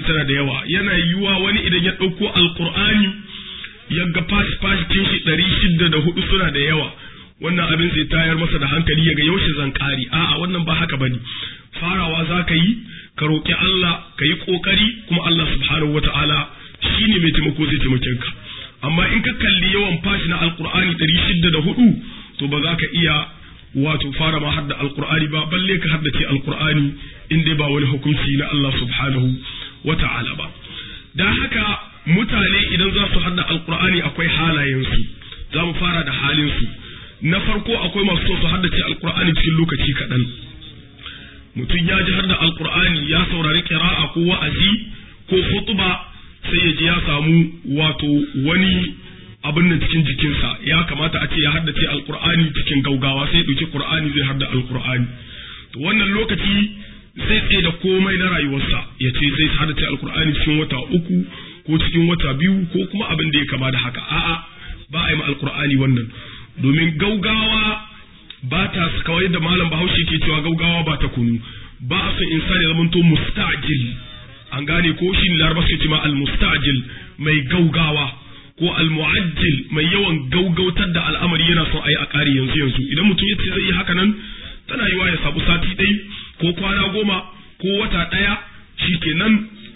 tana da yawa yana yiwuwa wani idan ya ɗauko alkur'ani ya ga fashi fashikin shi ɗari shidda da hudu suna da yawa wannan abin zai tayar masa da hankali ya ga yaushe zan ƙari a'a wannan ba haka bane farawa za ka yi ka roƙi Allah ka yi ƙoƙari kuma Allah subhanahu wata'ala shi ne mai taimako zai taimake ka amma in ka kalli yawan fashi na alkur'ani ɗari shidda da hudu to ba za ka iya wato fara ma hadda alkur'ani ba balle ka haddace alkur'ani in dai ba wani hukunci na Allah subhanahu wa ta'ala ba dan haka mutane idan za su hadda alkur'ani akwai halayensu za mu fara da halinsu na farko akwai masu so su haddace alkur'ani cikin lokaci kaɗan mutum ya ji hadda alkur'ani ya saurari kira'a ko wa'azi ko khutba sai ya ji ya samu wato wani abin nan cikin jikinsa ya kamata a ce ya haddace alkur'ani cikin gaugawa sai ɗauki qur'ani zai hadda alkur'ani to wannan lokaci zai tsaye da komai na rayuwarsa ya ce zai haddace alkur'ani cikin wata uku ko cikin wata biyu ko kuma abin da ya kama da haka a'a ba a yi ma alkur'ani wannan domin gaugawa ba ta kawai da malam bahaushe ke cewa gaugawa ba ta kunu ba a son insani ya zamanto mustajil an gane ko shi laraba suke cewa al-mustajil mai gaugawa ko al-mu'ajjil mai yawan gaugautar da al'amari yana son a yi a ƙari yanzu yanzu idan mutum ya ce zai yi haka nan tana yiwa ya sabu sati ɗai ko kwana goma ko wata ɗaya shi kenan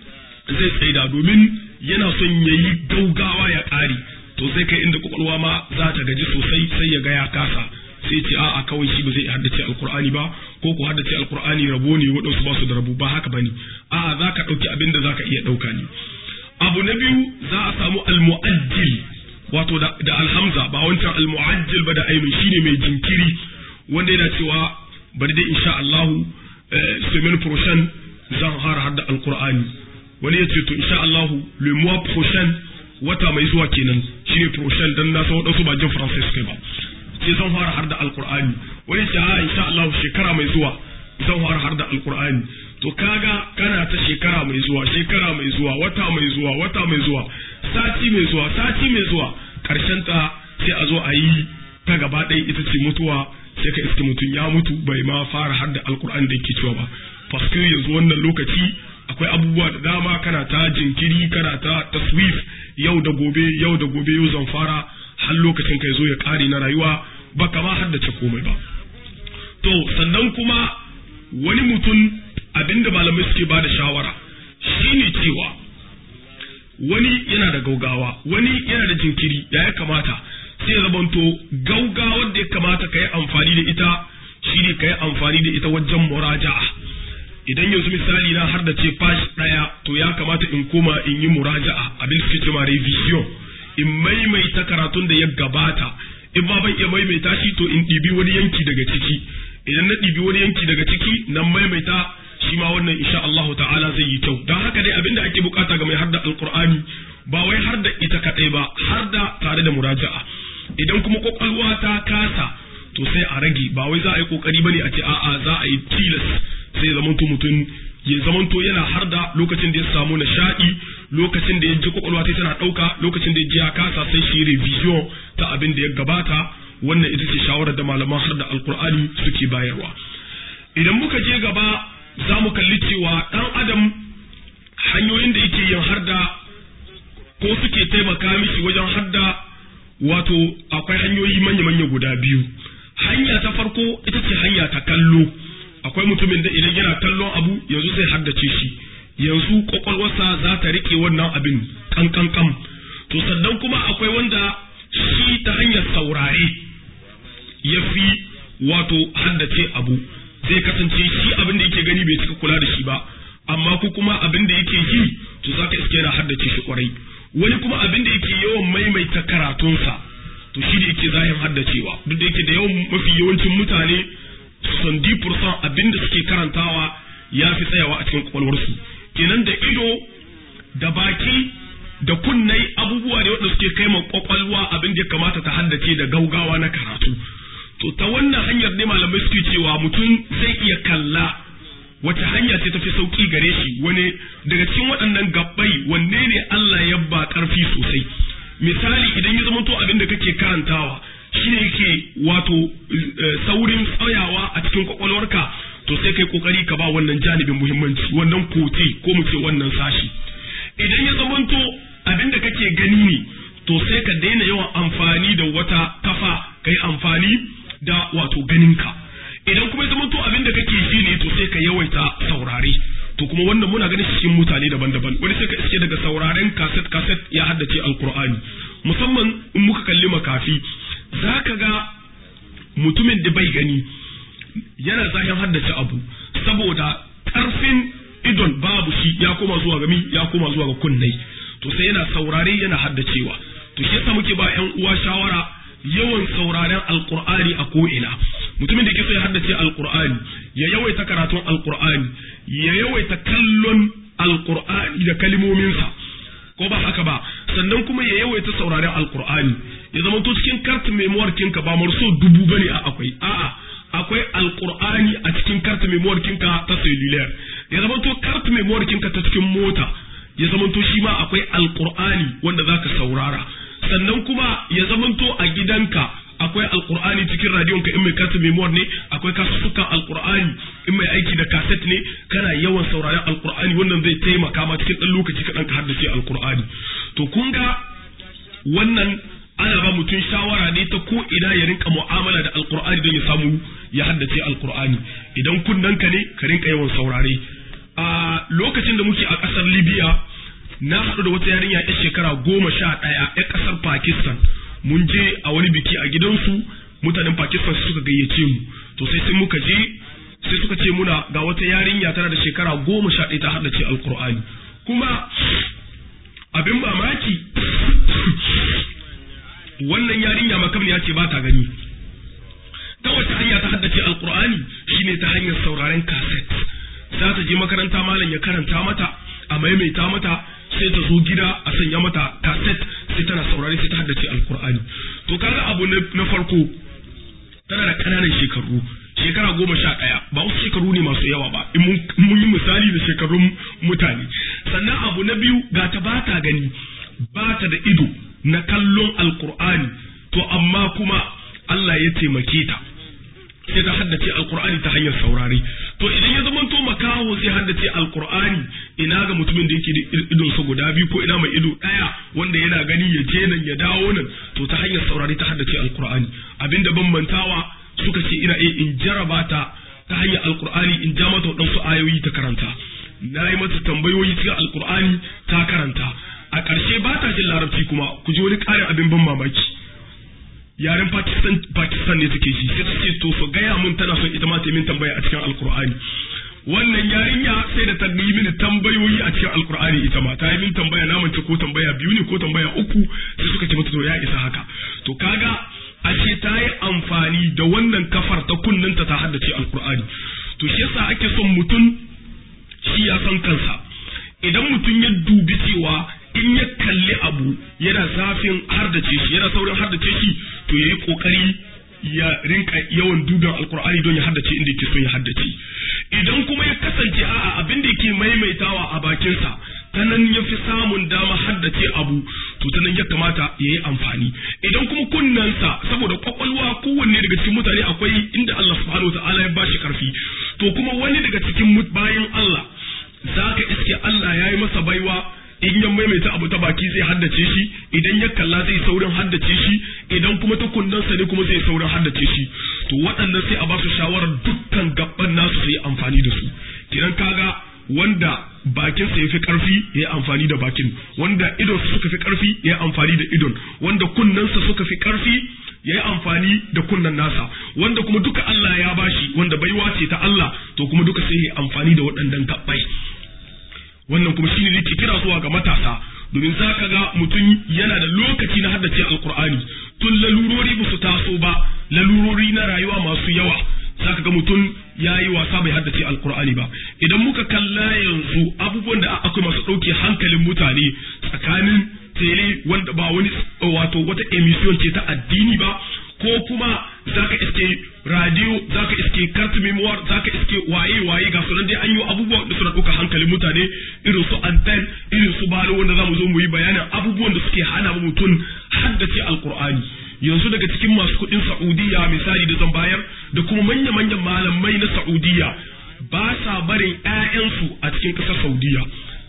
zai tsaida domin yana son ya yi gaugawa ya ƙari to zai kai inda kwakwalwa ma za ta gaji sosai sai ya ga ya kasa sai ce a'a kawai shi ba zai haddace alkur'ani ba ko ku haddace alkur'ani rabo ne waɗansu ba su da rabo ba haka bane a'a za ka ɗauki abin da za ka iya ɗauka ne abu na biyu za a samu almu'ajjil wato da alhamza ba wancan almu'ajjil ba da ainu shine mai jinkiri wanda yana cewa bari dai insha Allah semaine prochaine zan fara hadda alkur'ani wani ya ce to insha Allah le mois prochain wata mai zuwa kenan shine prochain dan na san wadansu ba jin français kai ba sai zan fara har da alkur'ani wani ce a insha Allah shekara mai zuwa zan fara har da alkur'ani to kaga kana ta shekara mai zuwa shekara mai zuwa wata mai zuwa wata mai zuwa sati mai zuwa sati mai zuwa karshen ta sai a zo a yi ta gaba ɗaya ita ce mutuwa sai ka iske mutum ya mutu bai ma fara har da alkur'ani da yake cewa ba paske yanzu wannan lokaci akwai abubuwa da dama kana ta jinkiri kana ta taswif yau da gobe yau da gobe yau zan fara har lokacin kai zo ya ƙare na rayuwa ba kama haddace komai ba to sannan kuma wani mutum abinda malamai suke ba da shawara shine cewa wani yana da gaugawa wani yana da jinkiri da ya kamata sai zamanto gaugawar da ya kamata ka yi amfani da ita shine ka yi amfani da ita wajen muraja'a idan yanzu misali na har da ce fash ɗaya to ya kamata in koma in yi muraja'a abin suke cewa revision in maimaita karatun da ya gabata in ma ban iya maimaita shi to in ɗibi wani yanki daga ciki idan na ɗibi wani yanki daga ciki na maimaita shi ma wannan insha Allah ta'ala zai yi kyau don haka dai abin da ake bukata ga mai harda alqur'ani ba wai har da ita kadai ba har da tare da muraja'a idan kuma kwakwalwa ta kasa to sai a rage ba wai za a yi kokari bane a ce a'a za a yi tilas sai zamanto mutum ya zamanto yana har da lokacin da ya samu nishaɗi lokacin da ya ji kwakwalwa ta tana ɗauka lokacin da ya ji ya kasa sai shi revision ta abin da ya gabata wannan ita ce shawarar da malaman har da alkur'ani suke bayarwa idan muka je gaba za mu kalli cewa ɗan adam hanyoyin da yake yin harda ko suke taimaka mishi wajen harda wato akwai hanyoyi manya-manya guda biyu hanya ta farko ita ce hanya ta kallo akwai mutumin da idan yana kallon abu yanzu zai haddace shi yanzu kwakwalwarsa za ta rike wannan abin kankankan to sannan kuma akwai wanda shi ta hanyar saurare ya fi wato haddace abu zai kasance shi abin da yake gani bai cika kula da shi ba amma ko kuma abin da yake yi to za ka iske yana haddace shi kwarai wani kuma abin da yake yawan maimaita karatunsa to shi da yake zahin haddacewa duk da yake da yawan mafi yawancin mutane son di abin da suke karantawa ya fi tsayawa a cikin kwakwalwarsu kenan da ido da baki da kunnai abubuwa ne wanda suke kai ma kwakwalwa abin da ya kamata ta haddace da gaugawa na karatu to ta wannan hanyar ne malamai suke cewa mutum zai iya kalla wata hanya ce tafi sauki gare shi wani daga cikin waɗannan gabbai wanne ne Allah ya ba ƙarfi sosai misali idan ya zama to abin da kake karantawa shi ne yake wato saurin tsayawa a cikin kwakwalwarka to sai kai kokari ka ba wannan janibin muhimmanci wannan kote ko mu ce wannan sashi idan ya zamanto abin da kake gani ne to sai ka daina yawan amfani da wata kafa kai amfani da wato ganinka idan kuma ya zamanto abin da kake ji ne to sai ka yawaita saurare to kuma wannan muna ganin cikin mutane daban-daban wani sai ka iske daga sauraren kaset kaset ya haddace alkur'ani musamman in muka kalli makafi zaka ga mutumin da bai gani yana zahin haddace abu saboda karfin idon babu shi ya koma zuwa ga mi ya koma zuwa ga kunnai to sai yana saurare yana haddacewa to shi yasa muke ba ƴan uwa shawara yawan sauraren alqur'ani a ko'ina mutumin da ke so ya haddace alqur'ani ya yawaita karatun alqur'ani ya yawaita kallon alqur'ani da kalmominsa ko ba haka ba sannan kuma ya yawaita sauraren alqur'ani ya zama to cikin kartin memoir kinka ba marso dubu bane a akwai a'a akwai alqur'ani a cikin kartin memoir kinka ta cellular ya zama to kartin memoir kinka ta cikin mota ya zamanto shi ma akwai alqur'ani wanda zaka saurara sannan kuma ya zamanto a gidanka akwai alqur'ani cikin radiyon ka in mai kasa memoir ne akwai kasusukan alqur'ani in mai aiki da kaset ne kana yawan sauraron alqur'ani wannan zai taimaka ma cikin dan lokaci kaɗan ka haddace alqur'ani to kun ga wannan ana ba mutum shawara ne ta ko ina ya rinka mu'amala da alqur'ani don ya samu ya haddace alqur'ani idan kunnanka ne ka rinka yawan saurare a lokacin da muke a ƙasar libya na haɗu da wata yarinya ya shekara goma sha ɗaya ya ƙasar pakistan mun je a wani biki a gidansu mutanen pakistan suka gayyace mu to sai sai muka je sai suka ce muna ga wata yarinya tana da shekara goma sha ɗaya ta haddace alkur'ani kuma abin mamaki wannan yarinya makam ya ce ba ta gani ta wata hanya ta haddace alkur'ani shine ta hanyar sauraren kaset za ta je makaranta malam ya karanta mata a maimaita mata sai ta zo gida a sanya mata kaset sai tana saurare sai ta haddace alkur'ani to kaga abu na farko tana da ƙananan shekaru shekara goma sha ɗaya ba wasu shekaru ne masu yawa ba in mun yi misali da shekarun mutane sannan abu na biyu ga ta ba ta gani ba ta da ido na kallon alkur'ani to amma kuma Allah ya taimake ta sai ta haddace alkur'ani ta hanyar saurare to idan ya zama to makaho zai haddace alkur'ani ina ga mutumin da yake da idon sa guda biyu ko ina mai ido daya wanda yana gani ya je nan ya dawo nan to ta hanyar saurare ta haddace alkur'ani abinda bambantawa suka ce ina iya in jaraba ta ta hanyar alkur'ani in ja mata waɗansu ayoyi ta karanta na yi mata tambayoyi cikin alkur'ani ta karanta a ƙarshe ba ta jin larabci kuma ku ji wani ƙarin abin ban mamaki yaren Pakistan Pakistan ne take ji sai ta ce to su gaya mun tana son ita ma ta min tambaya a cikin Alkur'ani wannan yarinya sai da ta yi mini tambayoyi a cikin Alkur'ani ita ma ta yi min tambaya na mance ko tambaya biyu ne ko tambaya uku sai suka ce mata to ya isa haka to kaga ashe ta yi amfani da wannan kafar ta kunnanta ta haddace Alkur'ani to shi yasa ake son mutum shi ya san kansa idan mutum ya dubi cewa in ya kalli abu yana zafin hardace shi yana saurin hardace shi to yayi kokari ya rinka yawan duban alkur'ani don ya haddace inda yake son ya haddace idan kuma ya kasance a'a abin da yake maimaitawa a bakinsa ta nan ya fi samun dama haddace abu to ta nan ya kamata ya yi amfani idan kuma kunnensa saboda kwakwalwa kowanne daga cikin mutane akwai inda Allah subhanahu wa ta'ala ya bashi karfi to kuma wani daga cikin bayan Allah zaka iske Allah ya yi masa baiwa in ya maimaita abu ta baki zai haddace shi idan ya kalla zai saurin haddace shi idan kuma ta kunnansa ne kuma zai saurin haddace shi to waɗannan sai a ba su shawarar dukkan gaban nasu su yi amfani da su kidan kaga wanda bakinsa ya fi ƙarfi ya yi amfani da bakin wanda idonsa suka fi ƙarfi ya yi amfani da idon wanda kunnensa suka fi ƙarfi ya yi amfani da kunnen nasa wanda kuma duka Allah ya bashi wanda baiwa ce ta Allah to kuma duka sai ya yi amfani da waɗannan gabbai wannan kuma shine yake kira zuwa ga matasa domin za ka ga mutum yana da lokaci na haddace alkur'ani tun lalurori ba su taso ba lalurori na rayuwa masu yawa za ka ga mutum ya yi wasa bai haddace alkur'ani ba idan muka kalla yanzu abubuwan da akwai masu ɗauke hankalin mutane tsakanin tele wanda ba wani wato wata emission ce ta addini ba ko kuma zaka iske radio zaka iske carte memoire zaka iske waye waye ga sunan dai an yi abubuwan da suna ɗauka hankalin mutane irin su anten irin su balo wanda zamu zo mu yi bayanin abubuwan da suke hana mutum haddace alkur'ani yanzu daga cikin masu kuɗin Saudiya misali da zan bayar da kuma manya-manyan malamai na Saudiya ba sa barin 'ya'yansu a cikin ƙasar Saudiya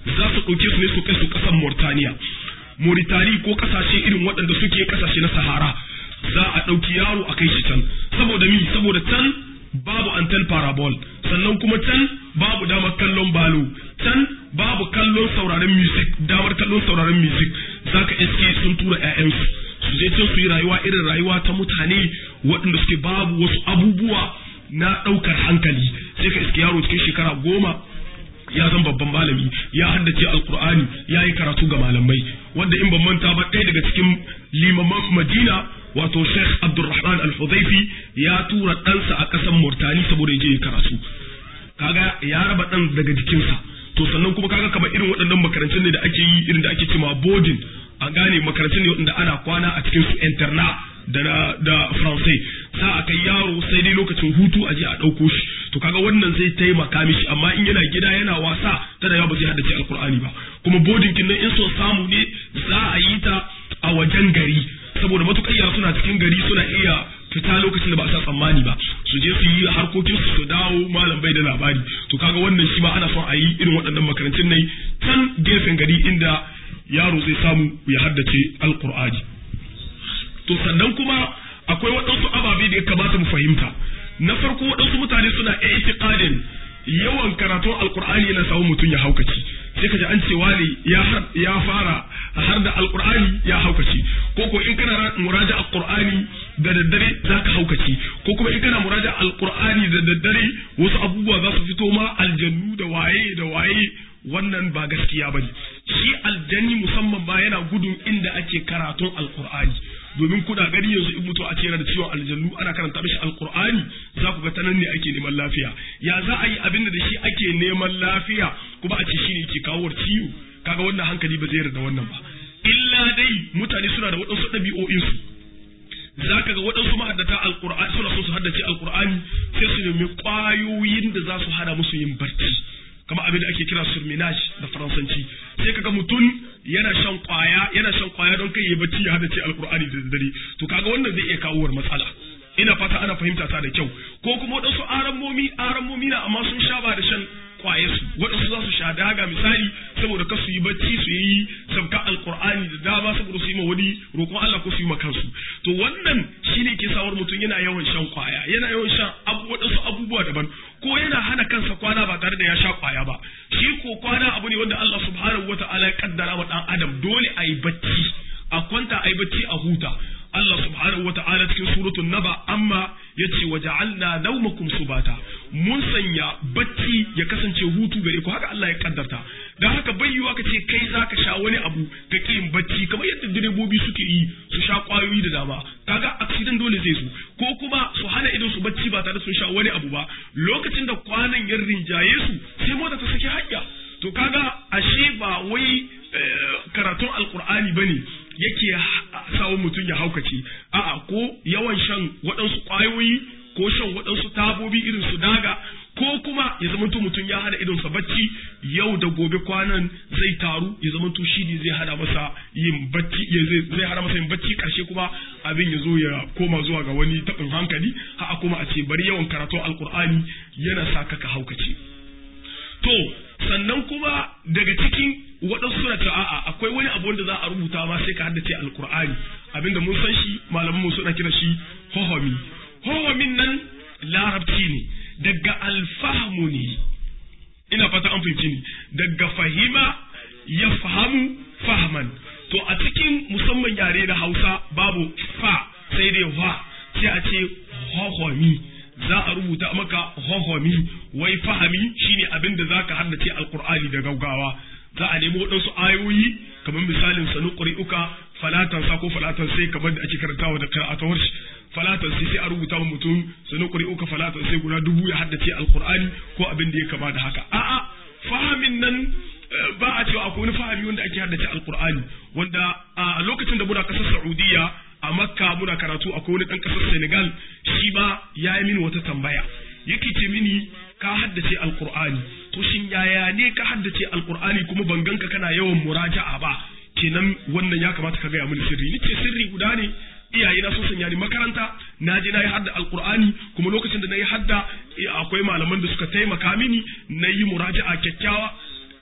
za su ɗauke su ne su kai su ƙasar Mauritania Mauritania ko ƙasashe irin waɗanda suke ƙasashe na Sahara za a ɗauki yaro a kai shi can saboda mi saboda can babu antel parabol sannan kuma can babu damar kallon balo can babu kallon sauraron music damar kallon sauraron music zaka iske sun tura 'ya'yansu su je can su yi rayuwa irin rayuwa ta mutane waɗanda suke babu wasu abubuwa na ɗaukar hankali sai ka iske yaro cikin shekara goma ya zan babban malami ya haddace alkur'ani ya yi karatu ga malamai wanda in ban manta ba ɗaya daga cikin limaman madina wato sheikh abdulrahman al-hudhaifi ya tura ɗansa a ƙasar murtani saboda ya je ya karatu kaga ya raba ɗan daga jikinsa to sannan kuma kaga kamar irin waɗannan makarantun ne da ake yi irin da ake cewa boarding an gane makarantun ne waɗanda ana kwana a cikin su interna da da faransai sa a kai yaro sai dai lokacin hutu a je a ɗauko shi to kaga wannan zai taimaka mishi amma in yana gida yana wasa tana yawa ba zai haddace alkur'ani ba kuma boarding kin nan in so samu ne za a yi ta a wajen gari saboda matukar yara suna cikin gari suna iya fita lokacin da ba a sa tsammani ba su je su yi harkokin su su dawo malam bai da labari to kaga wannan shi ma ana son a yi irin waɗannan makarantun ne can gefen gari inda yaro zai samu ya haddace alkur'ani to sannan kuma akwai waɗansu ababe da ya kamata mu fahimta na farko waɗansu mutane suna itiqadin yawan karatun alkur'ani yana samun mutum ya haukaci sai ka ji an cewa ne ya fara har da alkur'ani ya haukaci ko ko in kana muraja alkur'ani da daddare za ka haukaci ko kuma in kana muraja alkur'ani da daddare wasu abubuwa za su fito ma aljannu da waye da waye wannan ba gaskiya bane shi aljanni musamman ba yana gudun inda ake karatun alkur'ani domin kuna gani yanzu in mutu a ce yana da ciwon aljannu ana karanta mishi alkur'ani za ku ga ta nan ne ake neman lafiya ya za a yi abin da shi ake neman lafiya kuma a ce shi ne ke kawo ciwo kaga wannan hankali ba zai yarda wannan ba illa dai mutane suna da waɗansu ɗabi'o'insu za ka ga waɗansu mahaddata alkur'ani suna so su haddace alkur'ani sai su nemi ƙwayoyin da za su hana musu yin barci kama abin da ake kira surminage da faransanci sai kaga mutum yana shan kwaya yana shan kwaya don kai ya bacci ya hada ce alkur'ani da dare to kaga wannan zai iya kawo matsala ina fata ana fahimta ta da kyau ko kuma wadansu arammomi arammomi na amma sun sha ba da shan kwaye su wadansu za su sha daga misali saboda kasu yi bacci su yi sabka alkur'ani da dama saboda su yi ma wani roƙon Allah ko su yi ma kansu to wannan shine ke sawar mutum yana yawan shan kwaya yana yawan shan wadansu abubuwa daban ko yana hana kansa kwana ba tare da ya sha kwaya ba shi ko kwana abu ne wanda Allah subhanahu wataala ya kaddara wa dan adam dole a yi bacci a kwanta a yi bacci a huta Allah subhanahu wataala cikin suratul naba amma yace wa ja'alna nawmakum subata mun sanya bacci ya kasance hutu gare ku haka Allah ya kaddarta dan haka bayyuwa ka ce kai zaka sha wani abu ka ki yin bacci kamar yadda direbobi suke yi su sha kwayoyi da dama kaga accident dole zai zo ko kuma su hana idan su bacci ba tare sun sha wani abu ba lokacin da kwanan ya rinjaye su sai mota ta saki hanya to kaga ashe ba wai karatun alkur'ani bane yake sawo mutum ya haukace a'a ko yawan shan waɗansu ƙwayoyi ko shan waɗansu tabobi irin su daga ko kuma ya zama mutum ya hana idonsa bacci yau da gobe kwanan zai taru ya zama to shi ne zai hana masa yin bacci zai hana masa yin bacci karshe kuma abin ya zo ya koma zuwa ga wani taɓin hankali ha kuma a ce bari yawan karatun alkur'ani yana sa ka haukace to sannan kuma daga cikin waɗansu suna cewa a'a akwai wani abu wanda za a rubuta ma sai ka haddace alkur'ani abinda mun san shi malaman mu suna kira shi hohomi hohomin nan larabci ne daga alfahamu ne ina fata an fahimci ni daga fahima ya fahamu fahman to a cikin musamman yare na hausa babu fa sai dai wa sai a ce hohomi za a rubuta maka hohomi wai fahami shine abin da zaka haddace alqur'ani da gaugawa za a nemi waɗansu ayoyi kamar misalin sanu ƙuri'uka falatan sa ko falatan sai kamar da ake karantawa da qira'atawar falatan sai sai a rubuta wa mutum sanu ƙuri'uka falatan sai guda dubu ya haddace alqur'ani ko abin da ya kama da haka a'a fahamin nan ba a cewa akwai wani fahimi wanda ake haddace alqur'ani wanda a lokacin da muna kasar Saudiya a Makka muna karatu akwai wani ɗan ƙasar Senegal shi ma ya yi mini wata tambaya yake ce mini ka haddace alqur'ani to shin yaya ne ka haddace alqur'ani kuma ban ganka kana yawan muraja'a ba kenan wannan ya kamata ka gaya mini sirri nake sirri guda ne iyaye na sun sanya ni makaranta na je na yi hadda alqur'ani kuma lokacin da na yi hadda akwai malaman da suka taimaka mini na yi muraja'a kyakkyawa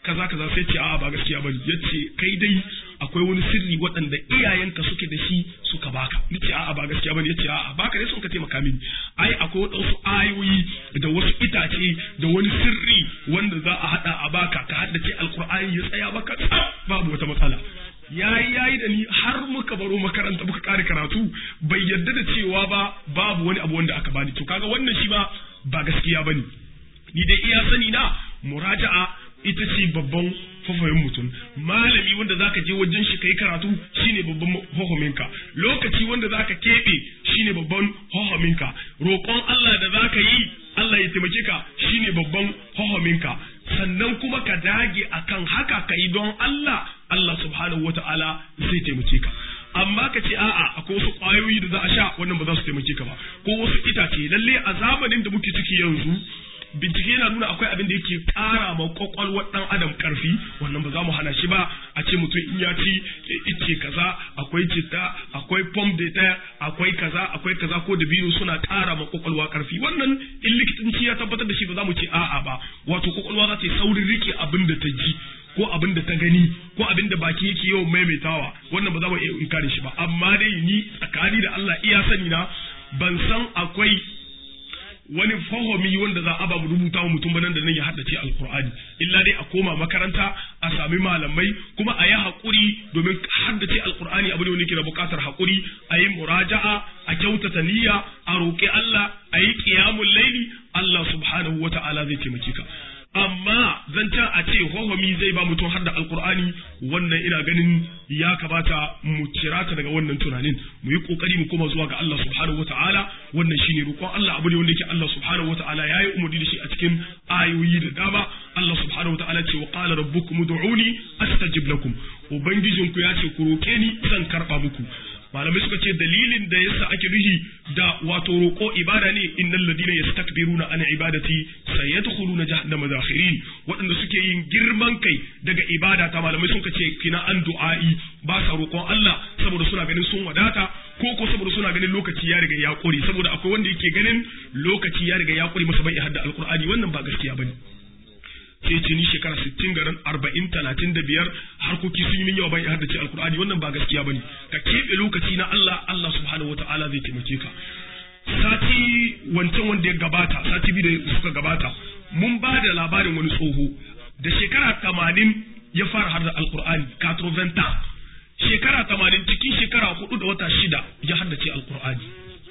kaza kaza sai ce a'a ba gaskiya bane yace kai dai akwai wani sirri waɗanda iyayenka suke da shi suka baka nace a'a ba gaskiya bane yace a'a baka dai sun ka taimaka mini ai akwai wasu ayoyi da wasu itace da wani sirri wanda za a hada a baka ka haddace alqur'ani ya tsaya baka babu wata matsala yayi yayi da ni har muka baro makaranta muka kare karatu bai yarda da cewa ba babu wani abu wanda aka bani to kaga wannan shi ba ba gaskiya bane ni dai iya sani na muraja'a ita ce babban fafayin mutum malami wanda zaka je wajen shi kai karatu shine babban hohominka lokaci wanda zaka keɓe shine babban hohominka roƙon Allah da zaka yi Allah ya taimake ka shine babban hohominka sannan kuma ka dage akan haka ka yi don Allah Allah subhanahu wata'ala zai taimake ka amma ka ce a'a akwai wasu ƙwayoyi da za a sha wannan ba za su taimake ka ba ko wasu itace lalle a zamanin da muke ciki yanzu bincike yana nuna akwai abin da yake ƙara ma kwakwalwar ɗan adam ƙarfi wannan ba za mu hana shi ba a ce mutum in ya ci ice kaza akwai citta akwai pom de terre akwai kaza akwai kaza ko da biyu suna ƙara ma kwakwalwa ƙarfi wannan in likitanci ya tabbatar da shi ba za mu ce a'a ba wato kwakwalwa za ta yi saurin rike abin da ta ji ko abin da ta gani ko abin da baki yake yawan maimaitawa wannan ba za mu iya inkare shi ba amma dai ni tsakani da Allah iya sani na ban san akwai wani fahomi wanda za a ba mu rubuta wa mutum nan da nan ya haddace alkur'ani illa dai a koma makaranta a sami malamai kuma a yi haƙuri domin haddace alkur'ani abu ne wanda ke da buƙatar haƙuri a yi muraja'a a kyautata niyya a roƙi Allah a yi ƙiyamun laili Allah subhanahu wa ta'ala zai taimake ka amma zancen a ce hohomi zai ba mutum har da alkur'ani wannan ina ganin ya kamata mu kira ta daga wannan tunanin mu yi kokari mu koma zuwa ga Allah subhanahu wataala wannan shine roƙon Allah abu ne wanda yake Allah subhanahu wataala yayi umarni da shi a cikin ayoyi da dama Allah subhanahu wataala ce wa qala rabbukum ud'uni astajib lakum ubangijinku ya ce ku roke ni zan karba muku malamai suka ce dalilin da yasa ake nuhi da wato roƙo ibada ne innal ladina yastakbiruna an ibadati sayadkhuluna jahannama dakhirin waɗanda suke yin girman kai daga ibada ta malamai suka ce kina an du'a'i ba sa roƙon Allah saboda suna ganin sun wadata ko ko saboda suna ganin lokaci ya riga ya ƙure saboda akwai wanda yake ganin lokaci ya riga ya ƙure masa bai hadda alqur'ani wannan ba gaskiya bane sai ce ni shekara sittin garin arba'in talatin da biyar harkoki sun yi min yawa ban haddace alkur'ani wannan ba gaskiya bane ka keɓe lokaci na Allah Allah subhanahu wataala zai taimake ka sati wancan wanda ya gabata sati biyu da suka gabata mun ba da labarin wani tsoho da shekara tamanin ya fara har da alkur'ani katroventa shekara tamanin cikin shekara hudu da wata shida ya haddace alkur'ani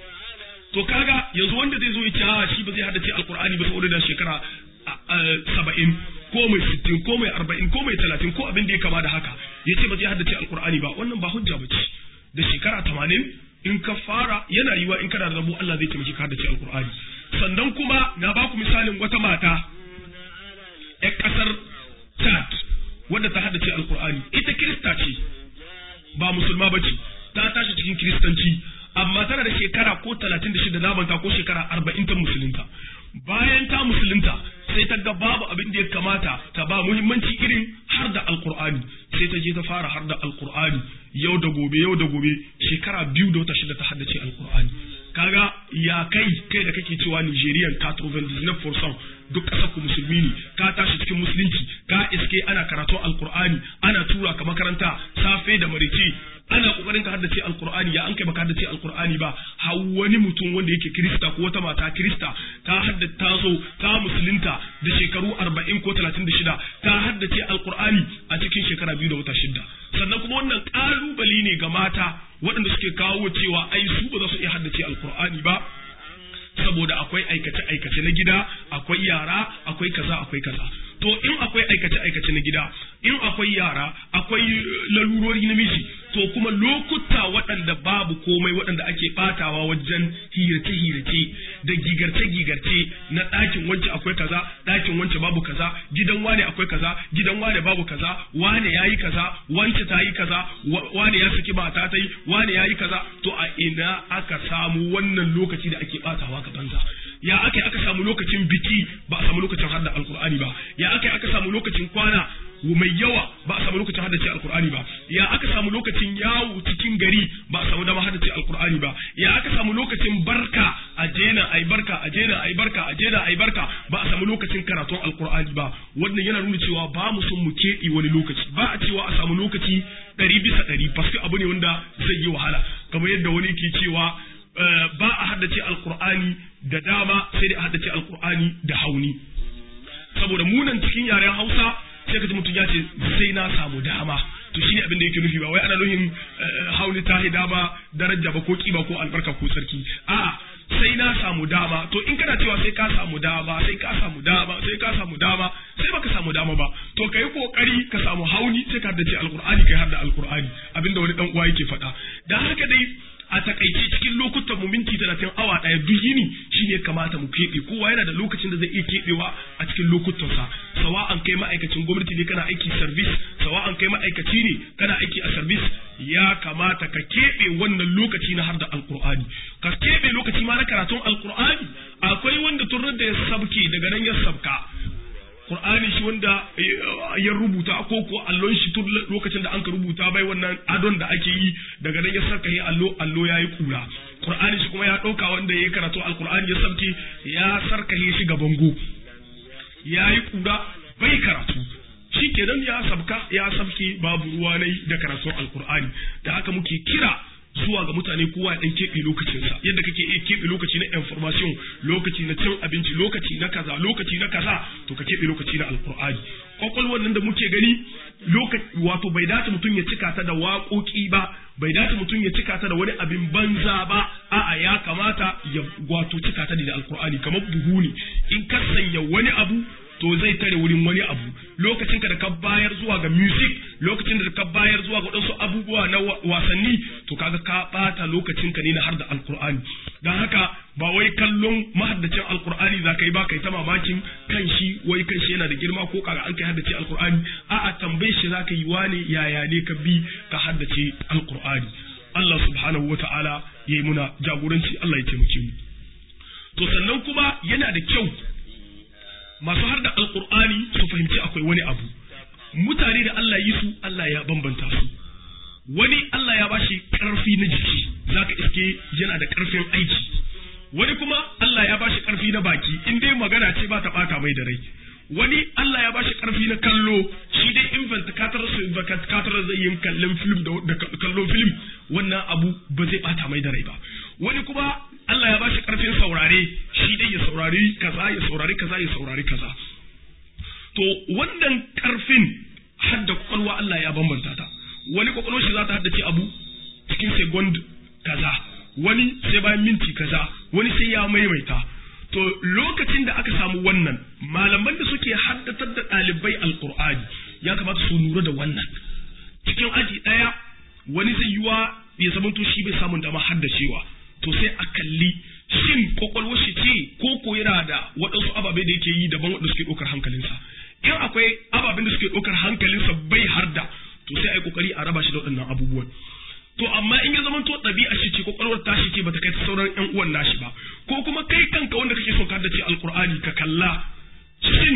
to kaga yanzu wanda zai zo ya ce a shi ba zai haddace alkur'ani ba saboda da shekara saba'in ko mai sittin ko mai arba'in ko mai talatin ko abin da ya kama da haka ya ce ba zai haddace alkur'ani ba wannan ba hujja ba ce da shekara tamanin in ka fara yana yiwa in kana da rabu Allah zai taimaki ka haddace alkur'ani sannan kuma na ba ku misalin wata mata ƴar ƙasar Chad wadda ta haddace alkur'ani ita kirista ce ba musulma ba ce ta tashi cikin kiristanci amma tana da shekara ko talatin da shida namanta ko shekara arba'in ta musulunta bayan ta musulunta sai ta ga babu abin da ya kamata ta ba muhimmanci irin har da alkur'ani sai ta je ta fara har da alkur'ani yau da gobe yau da gobe shekara biyu da wata shida ta haddace alkur'ani kaga ya kai kai da kake cewa Nigerian 99% duk ƙasar ku musulmi ne ka tashi cikin musulunci ka iske ana karatu alkur'ani ana tura ka makaranta safe da marice ana kokarin ka haddace alkur'ani ya an kai baka haddace alkur'ani ba har wani mutum wanda yake kirista ko wata mata kirista ta haddace ta zo ta musulunta da shekaru arba'in ko talatin da shida ta haddace alkur'ani a cikin shekara biyu da wata shida sannan kuma wannan ƙalubale ne ga mata waɗanda suke kawo cewa ai su ba za su iya haddace alkur'ani ba saboda akwai aikace-aikace na gida akwai yara akwai kaza akwai kaza to in akwai aikace-aikace na gida in akwai yara akwai lalurori na miji to kuma lokuta waɗanda babu komai waɗanda ake ɓatawa wajen hirace-hirace da gigarce-gigarce na ɗakin wance akwai kaza ɗakin wance babu kaza gidan wane akwai kaza gidan wane babu kaza wane ya yi kaza wance ta yi kaza wane ya saki mata ta yi wane ya yi kaza to a ina aka samu wannan lokaci da ake ɓatawa ga banza ya aka aka samu lokacin biki ba a samu lokacin hadda alkur'ani ba ya aka aka samu lokacin kwana mai yawa ba a samu lokacin haddace alkur'ani ba ya aka samu lokacin yawo cikin gari ba a samu dama haddace alkur'ani ba ya aka samu lokacin barka a jena ai barka a jena ai barka a jena ai barka ba a samu lokacin karatun alkur'ani ba wannan yana nuna cewa ba mu son mu keɓe wani lokaci ba a cewa a samu lokaci ɗari bisa ɗari paske abu ne wanda zai yi wahala kamar yadda wani ke cewa ba a haddace alkur'ani da dama sai dai a haddace alkur'ani da hauni saboda munan cikin yaren hausa sai ka ji mutum ya ce sai na samu dama to shine abin da yake nufi ba wai ana nufin hauni ta dama daraja ba ko kiba ko albarka ko sarki a'a sai na samu dama to in kana cewa sai ka samu dama sai ka samu dama sai ka samu dama sai baka samu dama ba to kai kokari ka samu hauni sai ka haddace alqur'ani kai hadda alqur'ani abinda wani dan uwa yake faɗa dan haka dai a takaice cikin lokutan mu minti talatin awa ɗaya duk yini shine kamata mu keɓe kowa yana da lokacin da zai iya keɓewa a cikin lokutansa sawa'an kai ma'aikacin gwamnati ne kana aiki service sawa'an kai ma'aikaci ne kana aiki a service ya kamata ka keɓe wannan lokaci na har da alkur'ani ka keɓe lokaci ma na karatun alkur'ani akwai wanda tun da ya sabke daga nan ya sabka Qur'ani shi wanda ya rubuta ko ko allon shi tun lokacin da an ka rubuta bai wannan adon da ake yi daga nan ya saka yi allo allo yayi kura Qur'ani shi kuma ya dauka wanda yayi karatu alqur'ani ya sabke ya sarkahe shi ga bango yayi kura bai karatu shi kenan ya sabka ya sabke babu ruwa nai da karatun alqur'ani da haka muke kira zuwa ga mutane kowa ya dan keɓe lokacinsa yadda kake iya keɓe lokaci na information lokaci na cin abinci lokaci na kaza lokaci na kaza to ka keɓe lokaci na alkur'ani kwakwalwar nan da muke gani wato bai dace mutum ya cika ta da waƙoƙi ba bai dace mutum ya cika ta da wani abin banza ba a'a ya kamata ya wato cika ta da alkur'ani kamar buhu ne in ka sanya wani abu to zai tare wurin wani abu lokacin ka da ka bayar zuwa ga music lokacin da ka bayar zuwa ga wadansu abubuwa na wasanni to kaga ka bata lokacin ka ne na har da alkur'ani dan haka ba wai kallon mahaddacin alkur'ani za ka yi ba kai ta mamakin kan shi wai kan shi yana da girma ko kaga an kai haddace alkur'ani a'a tambaye shi za ka yi wane yaya ne ka bi ka haddace alkur'ani Allah subhanahu wa ta'ala ya yi muna jagoranci Allah ya taimake mu to sannan kuma yana da kyau masu har da alkur'ani su fahimci akwai wani abu mutane da Allah yi su Allah ya bambanta su wani Allah ya bashi karfi na jiki zaka iske yana da karfin aiki wani kuma Allah ya bashi karfi na baki in dai magana ce ba ta bata mai da rai wani Allah ya bashi karfi na kallo shi dai investigator su investigator zai yin kallon film da kallon film wannan abu ba zai bata mai da rai ba wani kuma Allah ya bashi karfin saurare shi dai ya saurari kaza ya saurari kaza ya saurari kaza to wannan karfin hadda kwakwalwa Allah ya bambanta ta wani kwakwalwar shi za ta haddace abu cikin second kaza wani sai bayan minti kaza wani sai ya maimaita to lokacin da aka samu wannan malaman da suke haddatar da ɗalibai alkur'ani ya kamata su lura da wannan cikin aji ɗaya wani zai yiwa ya zamanto shi bai samun dama haddacewa to sai a kalli shin kwakwalwar shi ce ko ko yana da waɗansu ababe da yake yi daban waɗanda suke ɗaukar hankalinsa in akwai ababen da suke ɗaukar hankalinsa bai harda to sai a yi kokari a raba shi da waɗannan abubuwan to amma in ya zama to ɗabi'a shi ce kwakwalwar tashi ce bata kai ta sauran ƴan uwan nashi ba ko kuma kai kanka wanda kake so ka haddace alkur'ani ka kalla shin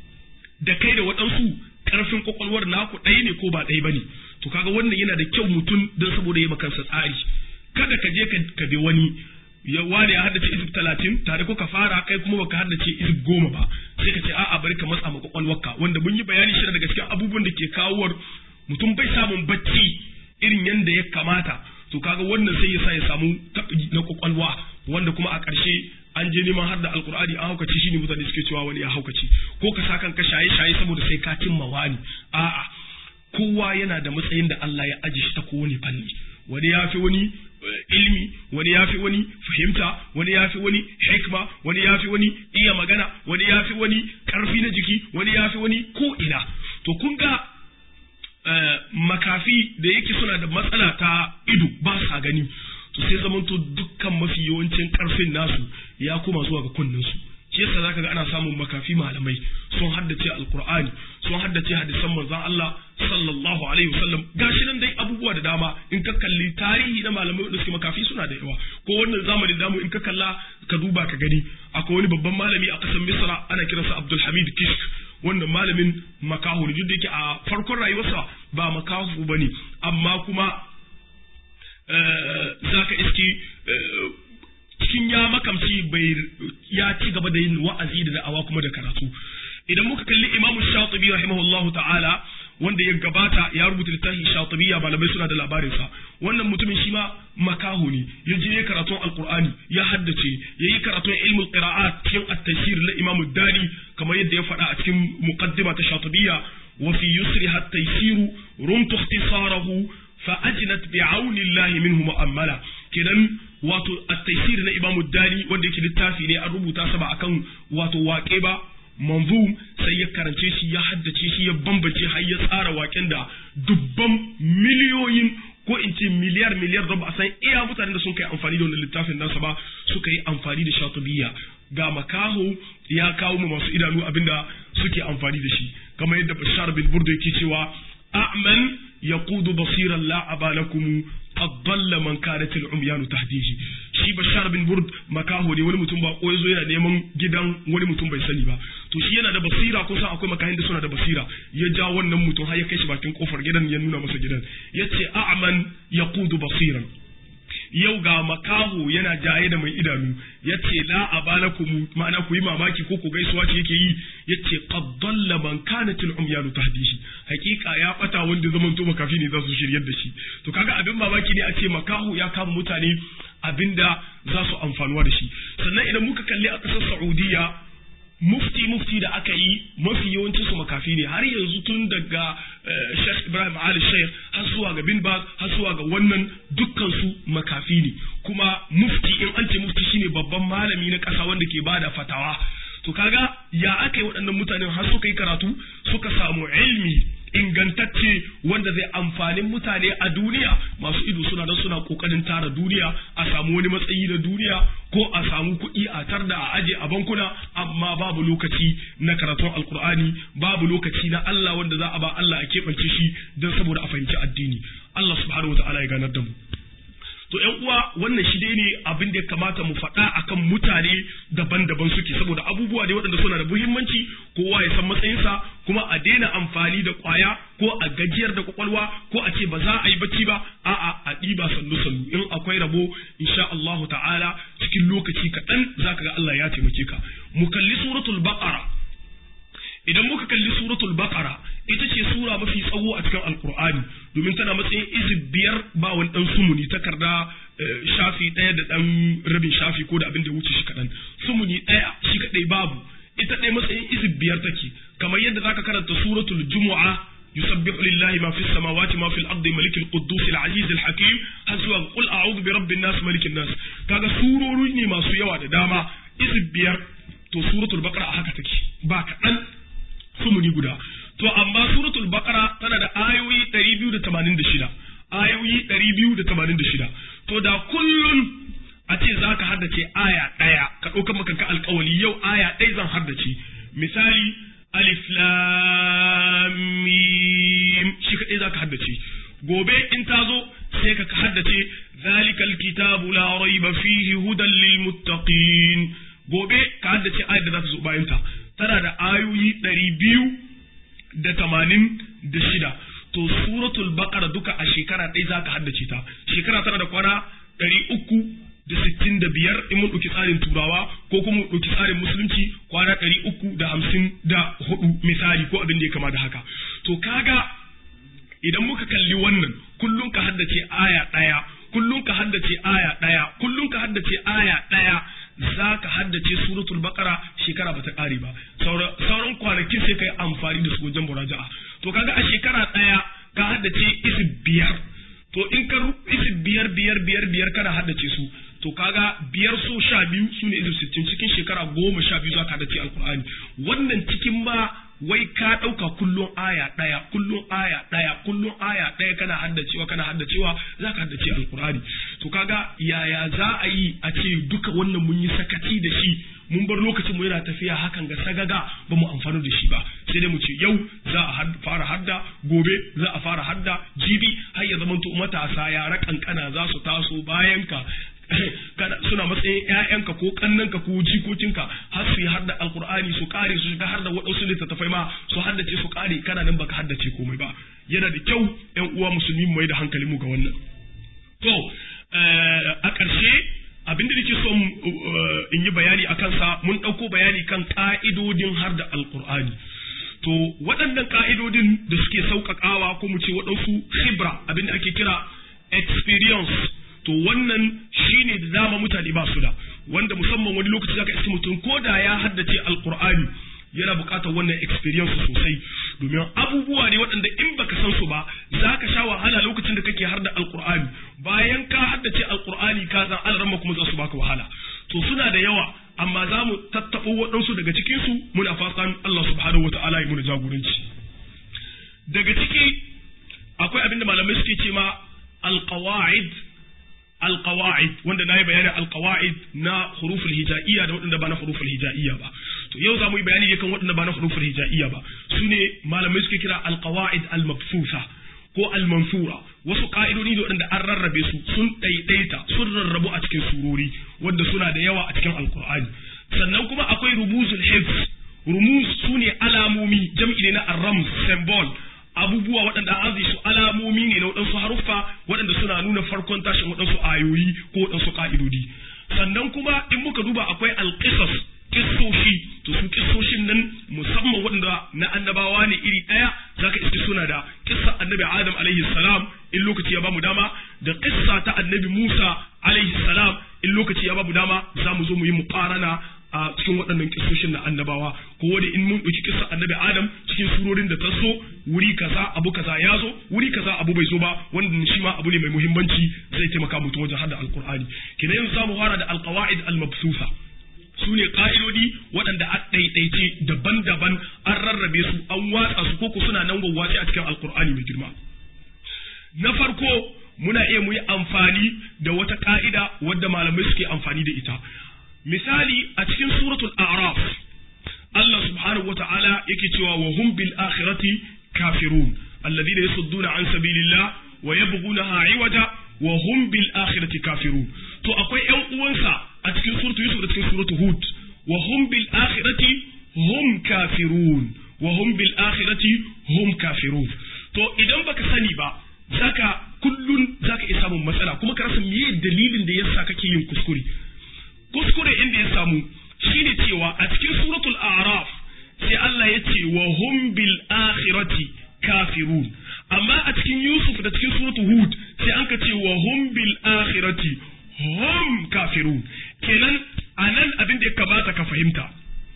da kai da waɗansu ƙarfin kwakwalwar naku ɗaya ne ko ba ɗaya ba ne to kaga wannan yana da kyau mutum don saboda ya makansa tsari kada ka je ka bi wani ya ware ya haddace izib talatin tare ko ka fara kai kuma baka haddace izib goma ba sai ka ce a'a bari ka matsa ma kwakwalwarka wanda mun yi bayani shi daga cikin abubuwan da ke kawowar mutum bai samun bacci irin yanda ya kamata to kaga wannan sai ya sa ya samu na kwakwalwa wanda kuma a ƙarshe an je neman har da alkur'ani an haukace shi ne mutane suke cewa wani ya haukace ko ka sa kanka shaye shaye saboda sai ka cimma wani a'a kowa yana da matsayin da Allah ya aje shi ta kowane fanni wani ya fi wani ilmi wani ya fi wani fahimta wani ya fi wani hikma wani ya fi wani iya magana wani ya fi wani karfi na jiki wani ya fi wani ko ina to kun ga makafi da yake suna da matsala ta ido ba sa gani to sai zamanto dukkan mafi yawancin karfin nasu ya koma zuwa ga kunninsu shi yasa zaka ga ana samun makafi malamai sun haddace alqur'ani sun haddace hadisan manzon Allah sallallahu alaihi wasallam gashi nan dai abubuwa da dama in ka kalli tarihi na malamai da suke makafi suna da yawa ko wannan zamanin damu in ka kalla ka duba ka gani akwai wani babban malami a kasar Misra ana kiransa Abdul Hamid Kishk wannan malamin makahu ne duk da yake a farkon rayuwarsa ba makahu bane amma kuma zaka iski cikin ya makamci bai ya ci gaba da yin wa'azi da da'awa kuma da karatu idan muka kalli imamu shatibi rahimahullahu ta'ala wanda ya gabata ya rubuta littafin shatibiya malamai suna da labarinsa wannan mutumin shi ma makaho ne ya je karatun alqur'ani ya haddace ya yi karatun ilmul qira'at cikin at-tafsir na imamu dani kamar yadda ya faɗa a cikin muqaddima ta shatibiya wa fi yusri at-taysir rumtu ikhtisarahu fa ajnat bi'auni Allah minhu mu'ammala kenan wato at-taysir na imamu dani wanda yake littafi ne an rubuta sa ba akan wato waƙe ba manzum sai ya karance shi ya haddace shi ya bambance har ya tsara waken da dubban miliyoyin ko in ce miliyar miliyar da ba a san iya mutanen da sun kai amfani da wannan littafin nasa ba suka yi amfani da shatubiya ga makaho ya kawo mu masu idanu abinda suke amfani da shi kamar yadda bashar bin burda yake cewa a'man yaqudu basiran la abalakum qad dalla man kanat al-umyan tahdihi shi bashar bin burd makaho ne wani mutum ba ko yazo yana neman gidan wani mutum bai sani ba to shi yana da basira ko san akwai makahin da suna da basira ya ja wannan mutum har ya kai shi bakin kofar gidan ya nuna masa gidan yace a'man yaqudu basiran yau ga makaho yana jaye da mai idanu yace la abalakum ma'ana ku yi mamaki ko ku gaisuwa ce yake yi yace qad dalla man kanat al umyanu tahdihi hakika ya bata wanda zaman to makafi ne za su shiryar da shi to kaga abin mamaki ne a ce makaho ya kama mutane abinda za su amfanuwa da shi sannan idan muka kalli a ƙasar Saudiya mufti mufti da aka yi mafi yawancin su makafi ne har yanzu tun daga Sheikh Ibrahim Ali Sheikh har zuwa ga Bin Baz har zuwa ga wannan dukkan su makafi ne kuma mufti in an ce mufti shine babban malami na ƙasa wanda ke bada fatawa to kaga ya aka yi waɗannan mutanen har suka yi karatu suka samu ilmi ingantacce wanda zai amfanin mutane a duniya masu ido suna nan suna kokarin tara duniya a samu wani matsayi na duniya ko a samu kuɗi a tar da a aje a bankuna amma babu lokaci na karatun alkur'ani babu lokaci na Allah wanda za a ba Allah a keɓance shi don saboda a fahimci addini Allah subhanahu wa ta'ala ya ganar da mu to ƴan uwa wannan shi dai ne abin da ya kamata mu faɗa akan mutane daban-daban suke saboda abubuwa ne waɗanda suna da muhimmanci kowa ya san matsayinsa kuma a daina amfani da ƙwaya ko a gajiyar da kwakwalwa ko a ce ba za a yi bacci ba a'a a ɗiba sannu sannu in akwai rabo insha Allah ta'ala cikin lokaci kaɗan zaka ga Allah ya taimake ka mu kalli suratul baqara idan muka kalli suratul baqara ita ce sura mafi tsawo a cikin alkur'ani domin tana matsayin izib biyar ba wani dan sumuni takarda shafi ɗaya da dan rabin shafi ko da abin da wuce shi kaɗan sumuni ɗaya shi kaɗai babu ita ɗaya matsayin izib biyar take kamar yadda zaka karanta suratul jumu'a يسبح لله ما في السماوات ما في الأرض ملك القدوس العزيز الحكيم هسوا قل أعوذ برب الناس ملك الناس كذا سورة ne masu yawa da dama izib biyar to suratul baqara haka take ba kaɗan sumuni guda to amma suratul baqara tana da ayoyi 286 ayoyi 286 to da kullun a ce zaka haddace aya daya ka dauka maka ka alƙawali yau aya ɗaya zan haddace misali alif lam mim shi kadai zaka haddace gobe in ta zo sai ka haddace zalikal kitabu la raiba fihi hudan lil muttaqin gobe ka haddace ayar da za ta zo bayan ta tana da ayoyi ɗari biyu da tamanin da shida to suratul baqara duka a shekara ɗaya za ka haddace ta shekara tana da kwana ɗari uku da sittin da biyar in mun ɗauki tsarin turawa ko kuma mun ɗauki tsarin musulunci kwana ɗari uku da hamsin da hudu misali ko abin da ya kama da haka to kaga idan muka kalli wannan kullum ka haddace aya ɗaya kullum ka haddace aya ɗaya kullum ka haddace aya ɗaya za ka haddace suratul baqara shekara bata ƙare ba sauran kwanakin sai ka yi amfani da su wajen muraja'a to kaga a shekara ɗaya ka haddace isib biyar to in ka isib biyar biyar biyar biyar kana haddace su to kaga biyar so sha biyu su ne isib sittin cikin shekara goma sha biyu za ka haddace alkur'ani wannan cikin ma wai ka ɗauka kullum aya ɗaya kullum aya ɗaya kullum aya ɗaya kana haddacewa kana haddacewa za ka haddace alkur'ani to kaga yaya za a yi a ce duka wannan mun yi sakaci da shi mun bar lokacin mu yana tafiya hakan ga sagaga ba mu amfani da shi ba sai dai mu ce yau za a fara hadda gobe za a fara hadda jibi har ya zamanto matasa yara kankana za su taso bayan ka suna matsayin ƴaƴanka ko kannanka ko jikokinka har su yi hadda alkur'ani su kare su shiga har da waɗansu littattafai ma su haddace su kare kana nan baka haddace komai ba yana da kyau ƴan uwa musulmi mu mai da hankali mu ga wannan to a ƙarshe abin da nake so in yi bayani a kansa mun ɗauko bayani kan ƙa'idodin har da alƙur'ani to waɗannan ƙa'idodin da suke sauƙaƙawa ko mu ce waɗansu khibra abin da ake kira experience to wannan shine da dama mutane ba su da wanda musamman wani lokaci zaka iska mutum ko da ya haddace alƙur'ani yana buƙatar wannan experience sosai domin abubuwa ne waɗanda in baka san su ba za ka sha wahala lokacin da kake har da alƙur'ani bayan ka haddace alƙur'ani ka san alaramma kuma za su baka wahala to suna da yawa amma za mu tattaɓo waɗansu daga cikinsu muna fatan Allah subhanahu wa ta'ala ya muna jagoranci daga ciki akwai abin da malamai suke ce ma alqawaid alqawaid wanda na yi bayanin alqawaid na huruful hija'iyya da waɗanda ba na huruful hija'iyya ba to yau za mu yi bayani ne kan waɗanda ba na huruful hija'iyya ba su ne malamai suke kira alqawaid almabsusa ko almansura wasu ka'idodi da waɗanda an rarrabe su sun ɗaiɗaita sun rarrabu a cikin surori wanda suna da yawa a cikin alkur'ani sannan kuma akwai rumuzul hifz rumuz su ne alamomi jam'i ne na arram symbol abubuwa waɗanda an su alamomi ne na waɗansu haruffa waɗanda suna nuna farkon tashin waɗansu ayoyi ko waɗansu ka'idodi sannan kuma in muka duba akwai alƙisas kissoshi to su kissoshin nan musamman waɗanda na annabawa ne iri ɗaya zaka iske suna da kissa annabi adam alaihi salam in lokaci ya bamu dama da kissa ta annabi musa alaihi salam in lokaci ya bamu dama za mu zo mu yi muqarana a cikin waɗannan kissoshin na annabawa ko wani in mun ɗauki kissa annabi adam cikin surorin da ta so wuri kaza abu kaza ya zo wuri kaza abu bai zo ba wanda shi ma abu ne mai muhimmanci zai taimaka mutum wajen hada alqur'ani kenan yanzu zamu fara da alqawaid almabsusa su ne ƙa'idodi waɗanda a ɗaiɗaice daban-daban an rarrabe su an watsa su koko suna nan wawwace a cikin alkur'ani mai girma na farko muna iya mu yi amfani da wata ƙa'ida wadda malamai suke amfani da ita misali a cikin suratul a'raf Allah subhanahu wata'ala yake cewa wa hum bil akhirati kafirun alladhina yasudduna an sabilillah wa yabghunaha iwaja wa hum bil akhirati kafirun to akwai ƴan uwansa a cikin suratu Yusuf da cikin suratu Hud wa hum bil akhirati hum kafirun wa hum bil akhirati hum kafirun to idan baka sani ba zaka kullun zaka iya samun matsala kuma ka rasa meye dalilin da yasa kake yin kuskure kuskure inda ya samu shine cewa a cikin suratul a'raf sai Allah ya ce wa hum bil akhirati kafirun amma a cikin Yusuf da cikin suratul Hud sai an ka ce wa hum bil akhirati hum kafirun kenan a nan abin da ya kamata ka fahimta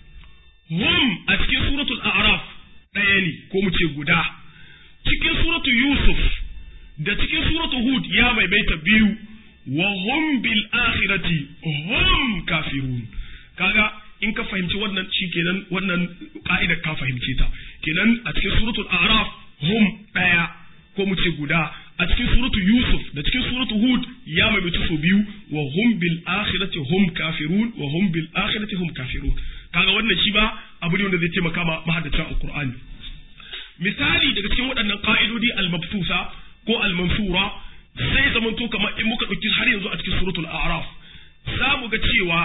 hum a cikin suratul a'raf ɗaya ne ko mu ce guda cikin suratul yusuf da cikin suratul hud ya maimaita biyu wa hum bil akhirati hum kafirun kaga in ka fahimci wannan shi kenan wannan ka'ida ka fahimce ta kenan a cikin suratul a'raf hum ɗaya ko mu ce guda a cikin suratu Yusuf da cikin suratu Hud ya maimaita su biyu wa hum bil akhirati hum kafirun wa hum bil akhirati hum kafirun kaga wannan shi ba abu ne wanda zai taimaka ma mahaddacin alqur'ani misali daga cikin waɗannan ka'idodi al-mabsusa ko al-mansura sai zaman to kamar in muka dauki har yanzu a cikin suratul a'raf za mu ga cewa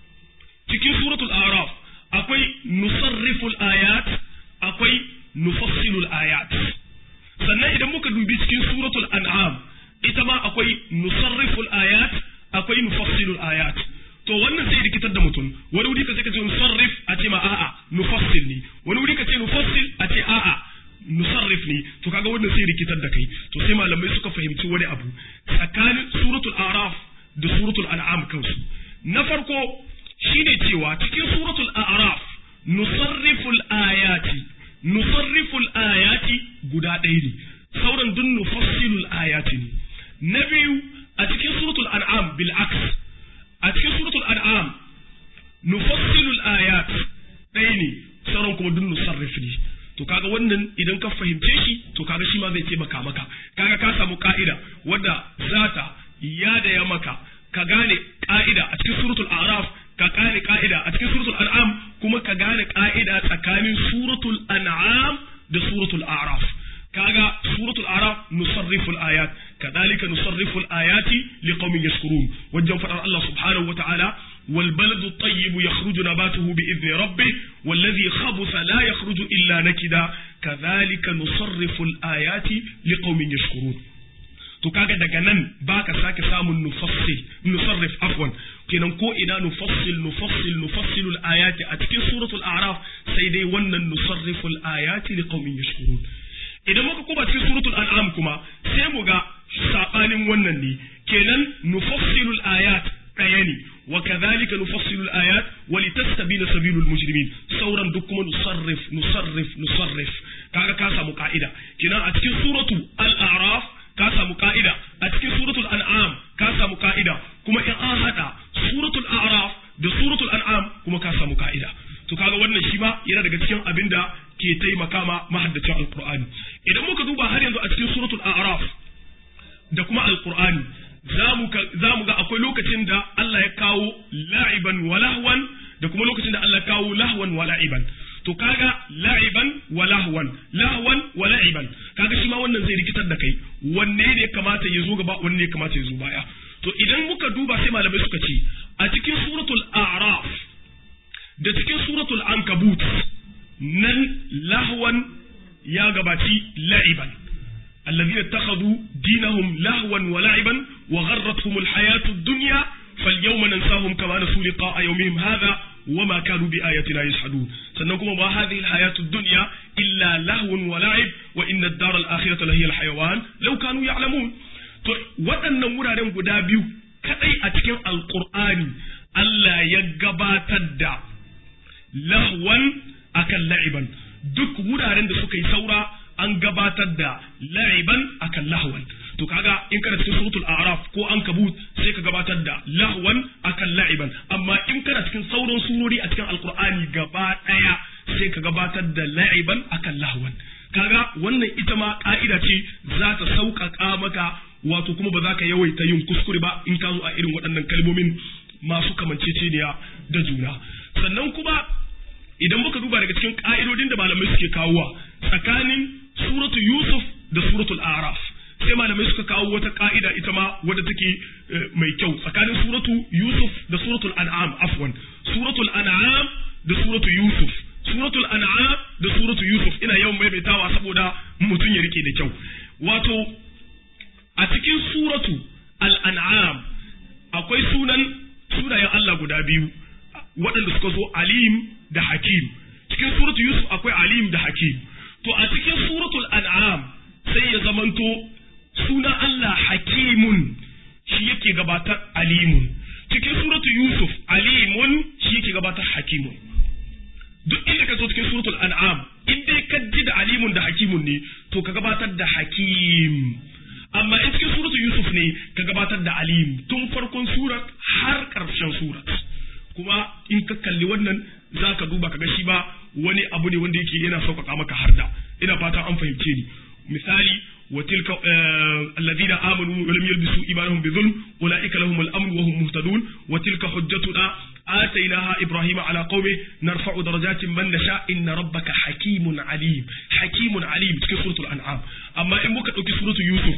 cikin suratul a'raf akwai nusarriful ayat akwai nufassilul ayat sannan idan muka dubi cikin suratul an'am ita ma akwai nusarriful ayat akwai nufassilul ayat to wannan sai rikitar da mutum wani wuri ka sai ka ce nusarrif a ce ma a'a nufassil ne wani wuri ka ce nufassil a ce a'a nusarrif ne to kaga wannan sai rikitar da kai to sai malamai suka fahimci wani abu tsakanin suratul araf da suratul an'am kansu na farko shine cewa cikin suratul a'raf nusarriful ayati nusarriful ayati guda ɗaya ne sauran dun nufassilul ayati ne na biyu a cikin suratul an'am bil aks a cikin suratul an'am nufassilul ayat ɗaya ne sauran kuma dun nusarrif ne to kaga wannan idan ka fahimce shi to kaga shi ma zai taimaka maka kaga ka samu ka'ida wadda zata yada ya maka ka gane ka'ida a cikin suratul a'raf ka gane ka'ida a cikin suratul an'am kuma ka gane ka'ida tsakanin suratul an'am da suratul a'raf kaga suratul a'raf nusarrifu al-ayat kadhalika nusarrifu al-ayati liqaumin yashkurun wajen fadar Allah subhanahu wa ta'ala والبلد الطيب يخرج نباته بإذن ربه والذي خبث لا يخرج إلا نكدا كذلك نصرف الآيات لقوم يشكرون to kaga daga nan baka sake samun nufassil nusarrif afwan kenan ko ina nufassil nufassil nufassilul ayati a cikin suratul a'raf sai dai wannan nusarriful ayati liqaumin yashkurun idan muka kuma cikin suratul an'am kuma sai mu ga sabanin wannan ne kenan nufassilul ayat ɗaya ne wa kadhalika nufassilu al-ayat wa litastabina sabilul mujrimin sauran duk kuma nusarrif nusarrif nusarrif kaga ka samu ka'ida kenan a cikin suratu al-a'raf ka samu ka'ida a cikin suratul an'am ka samu ka'ida kuma in an hada suratul a'raf da suratul an'am kuma ka samu ka'ida to kaga wannan shi ba yana daga cikin abin da ke taimaka ma mahaddacin alqur'ani idan muka duba har yanzu a cikin suratul a'raf da kuma alqur'ani za mu ga akwai lokacin da Allah ya kawo la'iban wa lahwan da kuma lokacin da Allah ya kawo lahwan wa la'iban to kaga la'iban wa lahwan lahwan wa la'iban kaga shi ma wannan zai rikitar da kai wanne ne kamata ya zo gaba wanne ne kamata ya zo baya to idan muka duba sai malamai suka ce a cikin suratul a'raf da cikin suratul ankabut nan lahwan ya gabaci la'iban الذين اتخذوا دينهم لهوا ولعبا وغرتهم الحياة الدنيا فاليوم ننساهم كما نسوا لقاء يومهم هذا وما كانوا بآياتنا يجحدون سنكم ما هذه الحياة الدنيا إلا لهو ولعب وإن الدار الآخرة لهي الحيوان لو كانوا يعلمون waɗannan wuraren guda biyu kaɗai a cikin alƙur'ani Allah ya gabatar da lahwan akan la'iban duk wuraren da suka yi saura an gabatar da la'iban akan lahwan to kaga in kana cikin suratul a'raf ko an kabut sai ka gabatar da lahwan akan la'iban amma in kana cikin sauran surori a cikin alqur'ani gaba daya sai ka gabatar da la'iban akan lahwan kaga wannan ita ma ka'ida ce za ta sauƙaƙa maka wato kuma ba za ka yawaita yin kuskure ba in ka zo a irin waɗannan kalmomin masu kamanceceniya da juna sannan kuma idan muka duba daga cikin ka'idodin da malamai suke kawowa tsakanin suratu Yusuf da suratul Araf sai malamai suka kawo wata ka'ida ita ma wadda take mai kyau tsakanin suratu Yusuf da suratul An'am afwan suratul An'am da suratu Yusuf suratul An'am da suratu Yusuf ina yawan maimaitawa saboda mutum ya rike da kyau wato a cikin suratu Al-An'am akwai sunan sunayen Allah guda biyu waɗanda suka zo Alim da Hakim cikin suratu Yusuf akwai Alim da Hakim to a cikin suratul an'am sai ya zamanto sunan Allah hakimun shi yake gabatar alimun cikin suratul yusuf alimun shi yake gabatar hakimun duk inda ka zo cikin suratul an'am in dai ka ji da alimun da hakimun ne to ka gabatar da hakim amma in cikin suratul yusuf ne ka gabatar da alim tun farkon surat har karshen surat kuma in ka kalli wannan za ka duba ka ga shi ba wani abu ne wanda yake yana sauƙaƙa maka harda ina fata an fahimce ni misali wa tilka alladhina amanu wa lam yalbisu imanahum bi dhulm ulaika lahum al-amn wa hum muhtadun wa tilka hujjatuna آتيناها إبراهيم على قومه نرفع درجات من نشاء إن ربك حكيم عليم حكيم عليم في سورة الأنعام أما إن بك سورة يوسف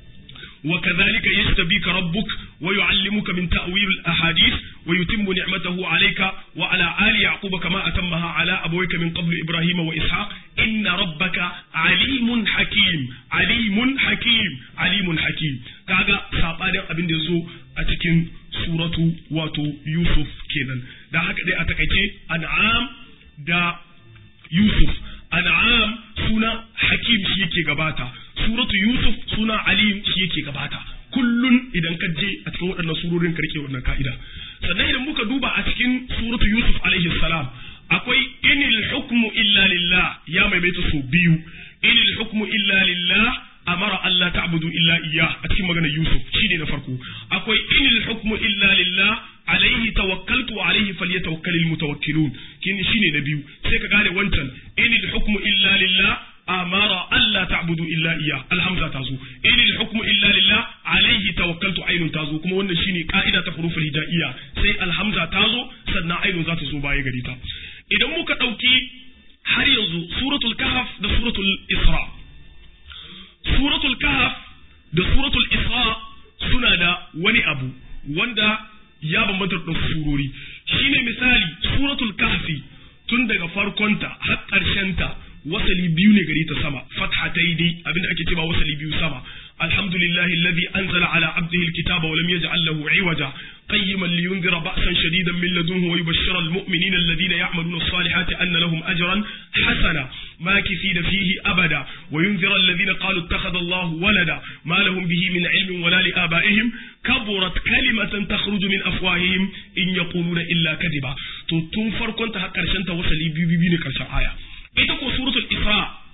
وكذلك يستبيك ربك ويعلمك من تأويل الأحاديث ويتم نعمته عليك وعلى آل يعقوب كما أتمها على أبويك من قبل إبراهيم وإسحاق إن ربك عليم حكيم عليم حكيم عليم حكيم كاغا ساباnin abin da zo a cikin suratu wato Yusuf kenan da haka dai a takaice an'am da Yusuf an'am suna hakim shi yake gabata suratu Yusuf suna alim shi yake gabata kullun idan ka je a cikin waɗannan surorin ka rike wannan ka'ida sannan idan muka duba a cikin suratu Yusuf alaihi salam akwai inil hukmu illa lillah ya maimaita su biyu inil hukmu illa lillah amara Allah ta'budu illa iyyah a cikin maganar Yusuf shine na farko akwai inil hukmu illa lillah alaihi tawakkaltu wa alaihi falyatawakkalul mutawakkilun kin shine na biyu sai ka gane wancan inil hukmu illa lillah amara Allah ta'budu illa iyyah alhamza tazo inil hukmu illa lillah alaihi tawakkaltu ainun tazo kuma wannan shine ka'ida ta huruful hijaiyya sai alhamza tazo sannan ainun za ta zo baya gari ta idan muka dauki har yanzu suratul kahf da suratul isra suratul kahf da suratul isra suna da wani abu wanda ya bambanta da surori shine misali suratul kahfi tun daga farkonta har ta wasali biyu ne gare ta sama fathataini abinda ake cewa wasali biyu sama alhamdulillahi alladhi anzala ala abdihi alkitaba wa lam yaj'al lahu iwaja قيما لينذر بأسا شديدا من لدنه ويبشر المؤمنين الذين يعملون الصالحات أن لهم أجرا حسنا ماكثين فيه أبدا وينذر الذين قالوا اتخذ الله ولدا ما لهم به من علم ولا لآبائهم كبرت كلمة تخرج من أفواههم إن يقولون إلا كذبا تنفر كنت هكذا وصلي بي بي بي كرشان آية إتكو سورة الإسراء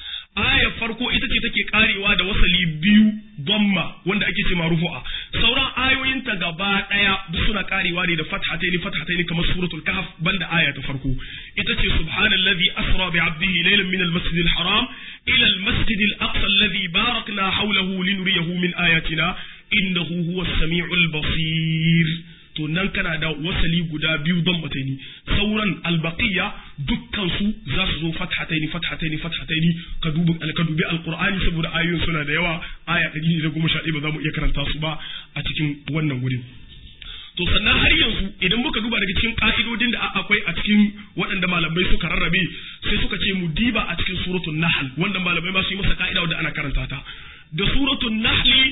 aya farko ita ce take karewa da wasali biyu dhamma wanda ake ce marufu'a sauran ayoyinta gaba daya duk suna karewa ne da fathataini fathataini kamar suratul kahf banda aya ta farko ita ce subhanallazi asra bi 'abdihi laylan min al-masjid al-haram ila al-masjid al-aqsa alladhi barakna hawlahu linuriyahu min ayatina innahu huwa as-sami'ul basir to nan kana da wasali guda biyu don mataini sauran albaqiya dukkan su za su zo fathataini fathataini fathataini ka dubi ka dubi alqur'ani saboda ayoyin suna da yawa aya 111 ba za mu iya karanta su ba a cikin wannan wurin to sannan har yanzu idan muka duba daga cikin ka'idodin da akwai a cikin waɗanda malamai suka rarrabe sai suka ce mu diba a cikin suratul nahl wannan malamai ma su yi masa ka'ida wanda ana karanta ta da suratul nahli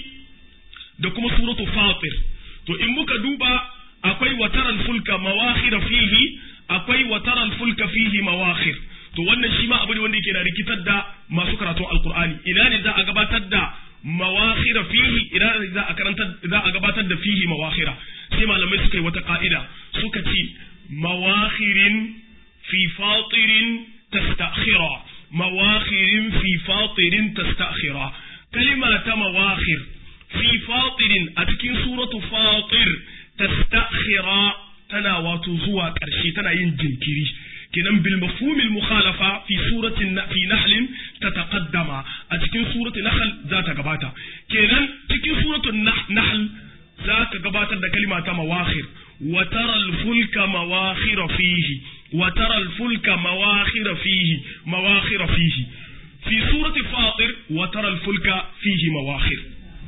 da kuma suratul fatir to in muka duba akwai wataran fulka mawakhir fihi akwai wataran fulka fihi mawakhir to wannan shi ma abu ne wanda yake da rikitar da masu karatun alqur'ani ina ne za a gabatar da mawakhir fihi ina ne za a karanta za a gabatar da fihi mawakhira sai malamai suka yi wata ka'ida suka ce mawakhirin fi fatirin tastakhira mawakhirin fi fatirin tastakhira kalima ta mawakhir fi fatirin a cikin suratu fatir tastakhira tana wato zuwa ƙarshe tana yin jinkiri kenan bil mafhumil mukhalafa fi suratin fi nahl tataqaddama a cikin suratul nahl za ta gabata kenan cikin suratul nahl za ka gabatar da kalima ta mawakhir wa tara al fulka mawakhir fihi wa tara al fulka mawakhir fihi mawakhir fihi fi surati fatir wa tara al fulka fihi mawakhir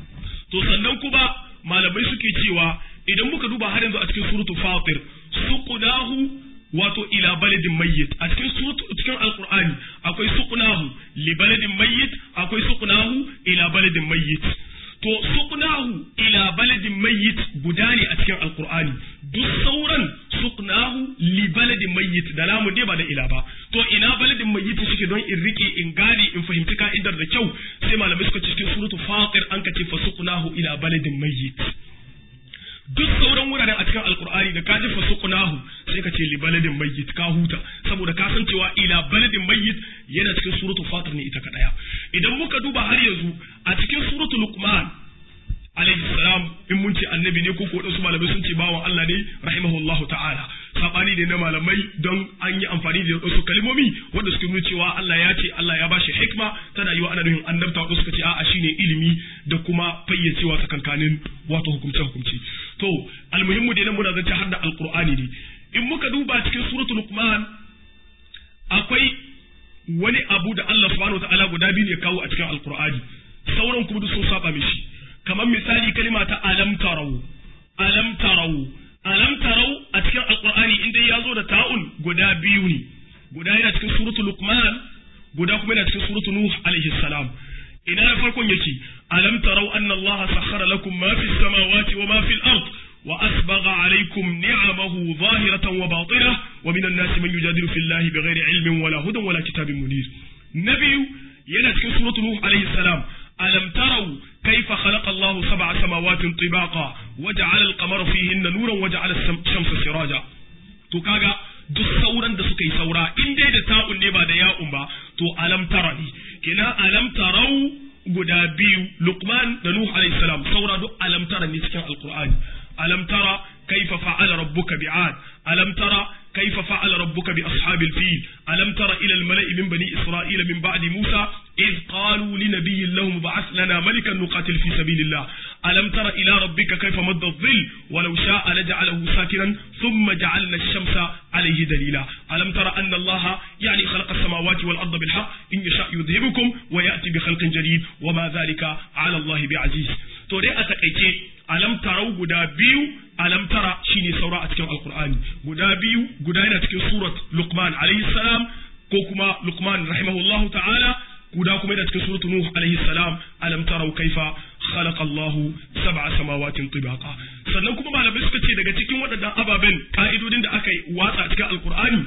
to sannan kuma malamai suke cewa idan muka duba har yanzu a cikin suratul fatir suqnahu wato ila baladin mayyit a cikin suratu cikin alqur'ani akwai suqnahu li baladin mayyit akwai suqnahu ila baladin mayyit to suqnahu ila baladin mayyit guda ne a cikin alqur'ani duk sauran suqnahu li baladin mayyit da lamu dai ba da ila ba to ina baladin mayyit shike don in rike in gane in fahimci ka'idar da kyau sai malamai suka cikin suratu fatir an ka ce fa suqnahu ila baladin mayyit duk sauran wuraren a cikin alkur'ani da ka ji fasuqnahu sai ka ce li baladin mayyit ka huta saboda ka san cewa ila baladin mayyit yana cikin suratul fatir ne ita kadaya idan muka duba har yanzu a cikin suratul luqman alaihi salam in mun ce annabi ne ko ko wadansu malamai sun ce bawan Allah ne rahimahullahu ta'ala sabani ne na malamai don an yi amfani da wasu kalmomi wanda suke nuna cewa Allah ya ce Allah ya bashi hikma tana yi wa ana nufin annabta wasu suka ce a'a shine ilimi da kuma fayyacewa tsakankanin wato hukumce hukumce to almuhimmu dai nan muna zance har da alqur'ani ne in muka duba cikin suratul luqman akwai wani abu da Allah subhanahu wataala guda biyu ne kawo a cikin alqur'ani sauran kuma duk sun saba mishi kamar misali kalima ta alam tarau alam tarau alam tarau a cikin alqur'ani inda ya zo da ta'un guda biyu ne guda yana cikin suratul luqman guda kuma yana cikin suratul nuh alaihi salam ina na farkon yake alam tarau anna allaha sakhara lakum ma fis samawati wa ma fil ard wa asbagha alaykum ni'amahu zahiratan wa batinah wa minan nasi man yujadilu fillahi bighairi ilmin wala hudan wala kitabin munir nabiyu yana cikin suratul nuh alaihi salam ألم تروا كيف خلق الله سبع سماوات طباقا وجعل القمر فيهن نورا وجعل الشمس سراجا to kaga duk sauran da suka yi saura in dai da ta'un ne ba da ya'un ba to alam tara ne kenan alam tarau guda biyu luqman da nuh alayhi salam saura duk alam tara ne cikin alqur'ani alam tara kaifa fa'ala rabbuka bi'ad alam tara كيف فعل ربك بأصحاب الفيل ألم تر إلى الملأ من بني إسرائيل من بعد موسى إذ قالوا لنبي لهم بعث لنا ملكا نقاتل في سبيل الله ألم تر إلى ربك كيف مد الظل ولو شاء لجعله ساكنا ثم جعلنا الشمس عليه دليلا ألم تر أن الله يعني خلق السماوات والأرض بالحق إن يشاء يذهبكم ويأتي بخلق جديد وما ذلك على الله بعزيز توري أتكيتي ألم تروا قدا بيو alam tara shine saura a cikin alkur'ani guda biyu guda yana cikin surat luqman alayhi salam ko kuma Luqman rahimahullahu ta'ala guda kuma da cikin suratul Nuh alaihi salam alam tarau kaifa khalaqa Allah sab'a samawatin tibaqa sannan kuma malamai suka ce daga cikin waɗannan ababen ka'idodin da aka yi watsa cikin alqur'ani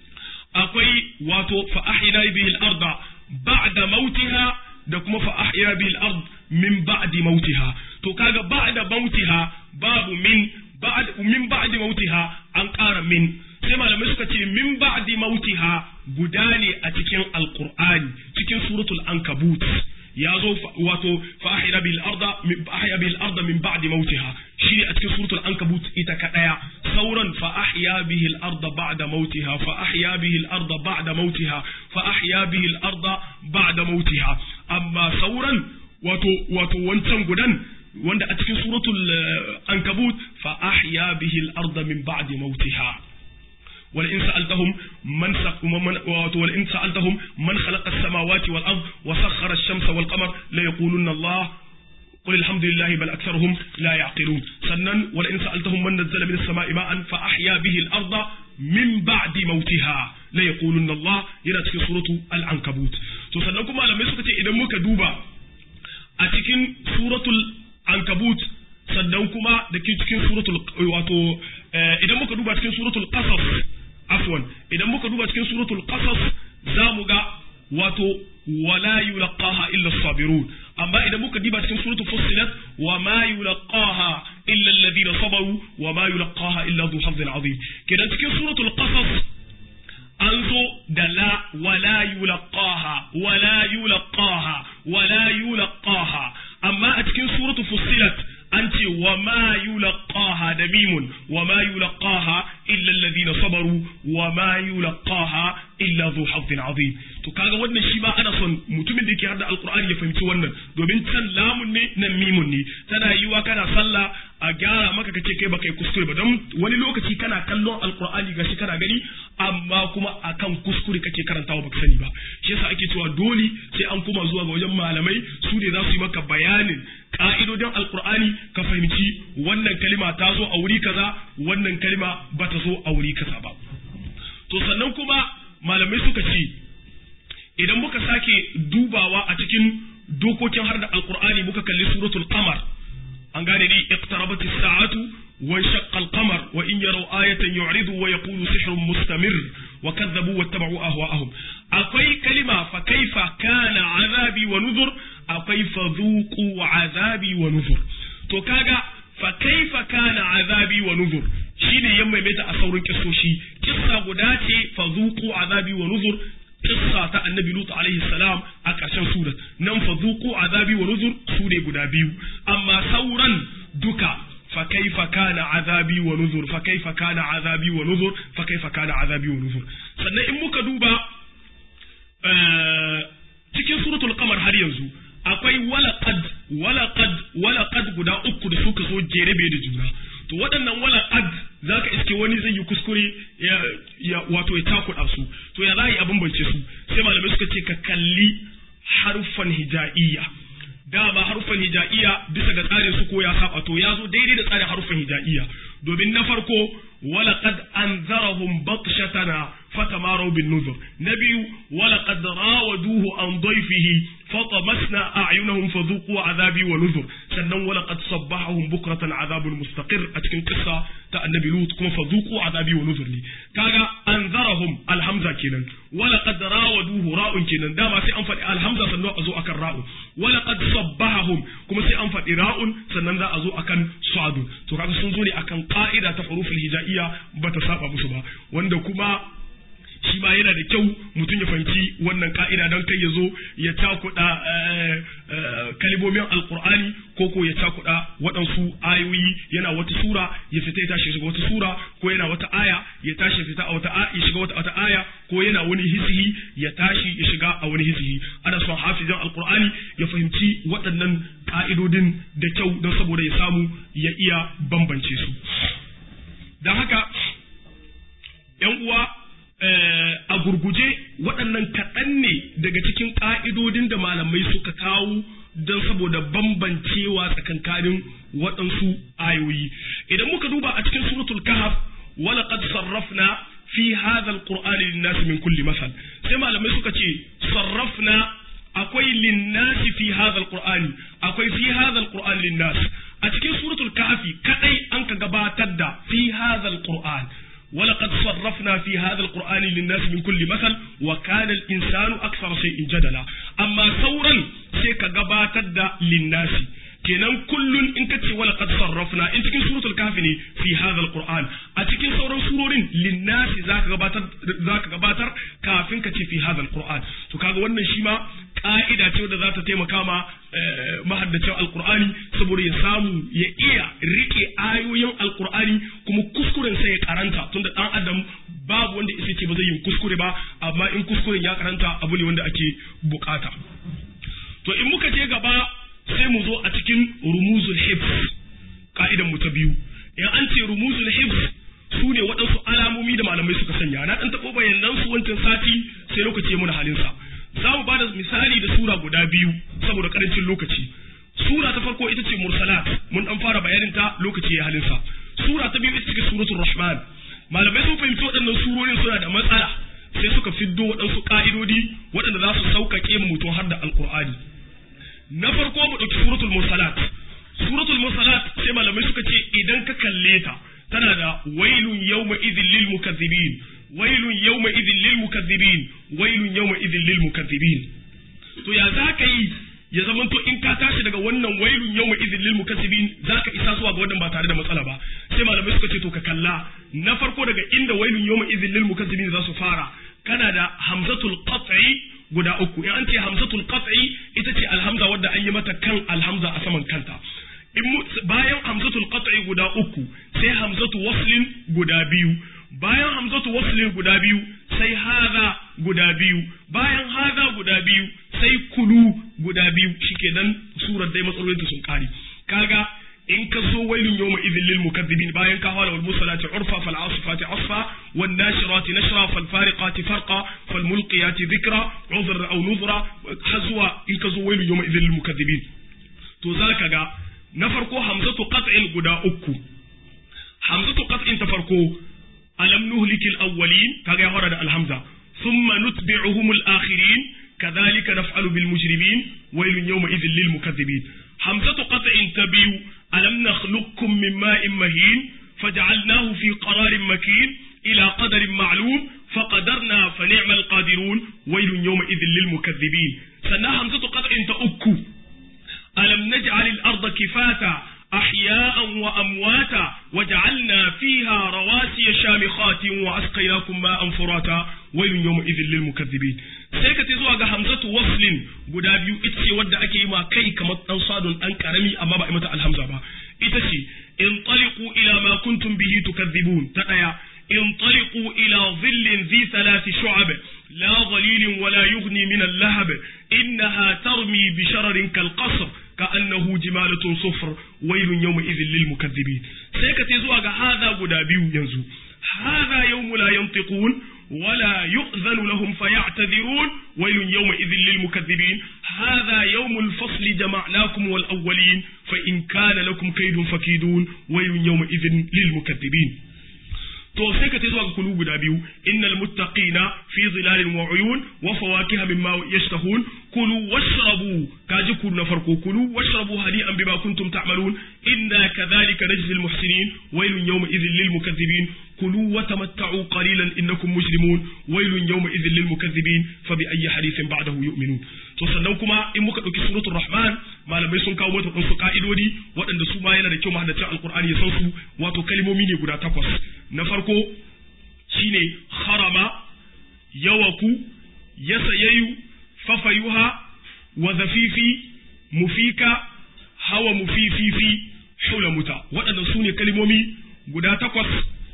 akwai wato fa ahyina bihi al-arda ba'da mautiha da kuma fa ahya bihi al-ard min ba'di mautiha to kaga ba'da mautiha babu min ba'd min ba'di mautiha an ƙara min sai malamai suka ce min ba'di mautiha guda ne a cikin alqur'ani cikin suratul ankabut ya zo wato fa ahya bil arda min ahya bil arda min ba'di mautiha shi a cikin suratul ankabut ita kadaya sauran fa ahya bihi al arda ba'da mautiha fa ahya bihi al arda ba'da mautiha fa ahya bihi al arda ba'da mautiha amma sauran wato wato wancan gudan wanda a cikin suratul ankabut fa ahya bihi al arda min ba'di mautiha ولئن سألتهم من ولئن سألتهم من خلق السماوات والأرض وسخر الشمس والقمر ليقولن الله قل الحمد لله بل أكثرهم لا يعقلون سنن ولئن سألتهم من نزل من السماء ماء فأحيا به الأرض من بعد موتها ليقولن الله yana cikin suratu al-ankabut to sannan kuma malamai suka ce idan muka duba a cikin suratul ankabut sannan kuma da cikin suratul wato idan muka duba cikin suratul qasas afwan idan muka duba cikin suratul qasas za mu ga wato wala yulqaha illa sabirun amma idan muka diba cikin suratul fussilat wa ma yulqaha illa alladhina sabaru wa ma yulqaha illa dhu hazzin azim kidan cikin suratul qasas an zo da la wala yulqaha wala yulqaha wala yulqaha amma a cikin suratul fussilat an ce wa ma yulqaha da mimun wa ma yulqaha illa alladhina sabaru wa ma yulqaha illa dhu hazzin azim to kaga wannan shi ma ana son mutumin da yake hada alqur'ani ya fahimci wannan domin can lamun ne nan mimun ne tana yiwa kana sallah a gyara maka kace kai baka yi kuskure ba don wani lokaci kana kallon alqur'ani gashi kana gani amma kuma akan kuskure kake karantawa baka sani ba shi yasa ake cewa dole sai an koma zuwa ga wajen malamai su ne za su yi maka bayanin ka'idodin alkur'ani ka fahimci wannan kalima ta zo a wuri kaza wannan kalima ba ta zo a wuri kaza ba to sannan kuma malamai suka ce idan muka sake dubawa a cikin dokokin har da alkur'ani muka kalli suratul qamar an gane ni iqtarabat as-sa'atu wa shaqqa al-qamar wa in yaraw ayatan yu'ridu wa yaqulu sihrun mustamir wa kadzabu wattaba'u ahwa'ahum akwai kalima fa kaifa kana azabi wa nuzur akwai fadhuqu azabi wa nuzur to kaga fa kaifa kana azabi wa nuzur shine ya maimaita a saurin kissoshi kissa guda ce fadhuqu azabi wa nuzur kissa ta annabi lut alaihi salam a ƙarshen surat nan fadhuqu azabi wa nuzur su ne guda biyu amma sauran duka fa kaifa kana azabi wa nuzur fa kaifa kana azabi wa nuzur fa kaifa kana azabi wa nuzur sannan in muka duba cikin suratul qamar har yanzu akwai walaqad walaqad walaqad guda uku da suka zo jerebe da juna to waɗannan walaqad zaka iske wani zai yi kuskure ya, ya wato ya takuɗa su to ya za yi abin bance su sai malamai suka ce ka kalli harfan hija'iyya dama harfan hija'iyya bisa ga tsarin su ko ya saba to ya zo daidai da tsarin harfan hija'iyya domin na farko walaqad anzarahum batshatana fatamaru bin nuzur na biyu walaqad rawaduhu an dayfihi fatamasna a'yunahum fadhuqu azabi wa nuzur sannan walaqad sabbahahum bukratan azabul mustaqir a cikin kissa ta annabi lut kuma fadhuqu azabi wa nuzur ne kaga anzarahum alhamza kenan walaqad rawaduhu ra'un kenan dama sai an faɗi alhamza sannan a zo akan ra'u walaqad sabbahahum kuma sai an faɗi ra'un sannan za a zo akan sadu to kaga sun zo ne akan ka'ida ta huruful hijaiya bata saba musu ba wanda kuma shi ma yana da kyau mutum ya fahimci wannan ka'ida don kai ya zo ya cakuɗa kalimomin alkur'ani ko ko ya cakuɗa waɗansu ayoyi yana wata sura ya fita ya tashi shiga wata sura ko yana wata aya ya tashi ya fita a wata ya shiga wata, wata aya ko yana wani hisihi ya tashi ya shiga a wani hisihi ana son hafizan alkur'ani ya fahimci waɗannan ka'idodin da kyau don saboda ya samu ya iya bambance su don haka ‘yan uwa a gurguje waɗannan kaɗan ne daga cikin ƙa'idodin da malamai suka kawo don saboda bambancewa tsakankanin waɗansu ayoyi idan muka duba a cikin suratul kahf ولقد صرفنا fi hadha alqur'ani lin-nas min kulli masal sai malamai suka ce sarrafna akwai lin-nas fi hadha alqur'ani akwai fi hadha alqur'ani lin-nas a cikin suratul kahfi kadai an ka gabatar da fi hadha alqur'an ولقد صرفنا في هذا القرآن للناس من كل مثل وكان الإنسان أكثر شيء جدلا أما ثورا سيكا قباتد للناس kenan kullun in ka ce wala qad sarrafna in cikin suratul kahfi ne fi hadha alquran a cikin sauran surorin linnasi zaka gabatar zaka gabatar kafin ka ce fi hadha alquran to kaga wannan shi ma ka'ida ce wadda za ta taimaka ma mahaddacin alqur'ani saboda ya samu ya iya rike ayoyin alqur'ani kuma kuskuren sai ya karanta tunda dan adam babu wanda isa ce ba zai yi kuskure ba amma in kuskuren ya karanta abu ne wanda ake bukata to in muka je gaba sai mu zo a cikin rumuzul hifz ka'idan mu ta biyu in an ce rumuzul hifz su ne waɗansu alamomi da malamai suka sanya na ɗan taɓo bayanan su wancan sati sai lokaci ya muna halin sa za mu ba da misali da sura guda biyu saboda ƙarancin lokaci sura ta farko ita ce mursalat mun ɗan fara bayanin ta lokaci ya halin sa sura ta biyu ita ce suratul rahman malamai sun fahimci waɗannan surorin suna da matsala sai suka fiddo waɗansu ƙa'idodi waɗanda za su sauƙaƙe mutum har da alƙur'ani na farko mu ɗauki suratul mursalat suratul mursalat sai malamai suka ce idan ka kalle ta tana da wailun yawma idhil lil mukaththibin wailun yawma idhil lil mukaththibin wailun yawma idhil lil mukaththibin to ya za ka yi ya zama to in ka tashi daga wannan wailun yawma idhil lil mukaththibin za ka isa zuwa ga wannan ba tare da matsala ba sai malamai suka ce to ka kalla na farko daga inda wailun yawma idhil lil mukaththibin za su fara kana da hamzatul qat'i guda uku in an ce hamzatul qat'i ita ce alhamza wadda an yi mata kan alhamza a saman kanta in bayan hamzatul qat'i guda uku sai hamzatu waslin guda biyu bayan hamzatu waslin guda biyu sai haza guda biyu bayan haza guda biyu sai kulu guda biyu shikenan surar dai matsalolinta sun kare kaga in ka zo wailun yawma idhil lil mukaththibin bayan ka fara wal musalati urfa fal asifati asfa wan nashirati nashra fal fariqati farqa fal mulqiyati dhikra udhra aw nudhra hazwa in ka zo wailun yawma idhil lil mukaththibin to zaka ga na farko hamzatu qat'in guda uku hamzatu qat'in ta farko alam nuhlikil awwalin kaga ya fara da alhamza thumma nutbi'uhum al akhirin كذلك نفعل بالمجرمين ويل يومئذ للمكذبين همزة قطع تبيو ألم نخلقكم من ماء مهين فجعلناه في قرار مكين إلى قدر معلوم فقدرنا فنعم القادرون ويل يومئذ للمكذبين سنا همزة قطع تأكو ألم نجعل الأرض كفاتا أحياء وأمواتا وجعلنا فيها رواسي شامخات وأسقيناكم ماء فراتا ويل يومئذ للمكذبين sai ka ce zuwa ga hamzatu waslin guda biyu ita ce wadda ake yi ma kai kamar dan sadun dan karami amma ba a mata alhamza ba ita ce in taliqu ila ma kuntum bihi tukadhibun ta daya in taliqu ila dhillin dhi thalathi shu'ab la dhalilin wala yughni min al-lahab innaha tarmi bi shararin kal qasr كأنه جمالة صفر ويل يومئذ للمكذبين سيكتي زواج هذا غدا بيو ينزو هذا يوم لا ينطقون ولا يؤذن لهم فيعتذرون ويل يومئذ للمكذبين هذا يوم الفصل جمعناكم والأولين فإن كان لكم كيد فكيدون ويل يومئذ للمكذبين to sai ka zuwa ga kulu guda biyu innal muttaqina fi zilalin wa uyun wa fawakiha mimma yashtahun kulu washrabu kaji kulu na farko kulu washrabu hadi'an bima kuntum ta'malun inna kadhalika najzi al muhsinin waylun yawma idhil lil mukaththibin kulu wa tamatta'u qalilan innakum mujrimun waylun yawma idhil lil mukaththibin fa bi ayyi hadithin ba'dahu yu'minun to sannan kuma in muka dauki suratul rahman malamai sun kawo mata wasu ka'idodi waɗanda su ma yana da kyau mahaddacin alqur'ani ya san su wato kalmomi ne guda takwas na farko shine harama yawaku yasayayu fafayuha wa zafifi mufika hawa mufififi hulamuta waɗannan su ne kalmomi guda takwas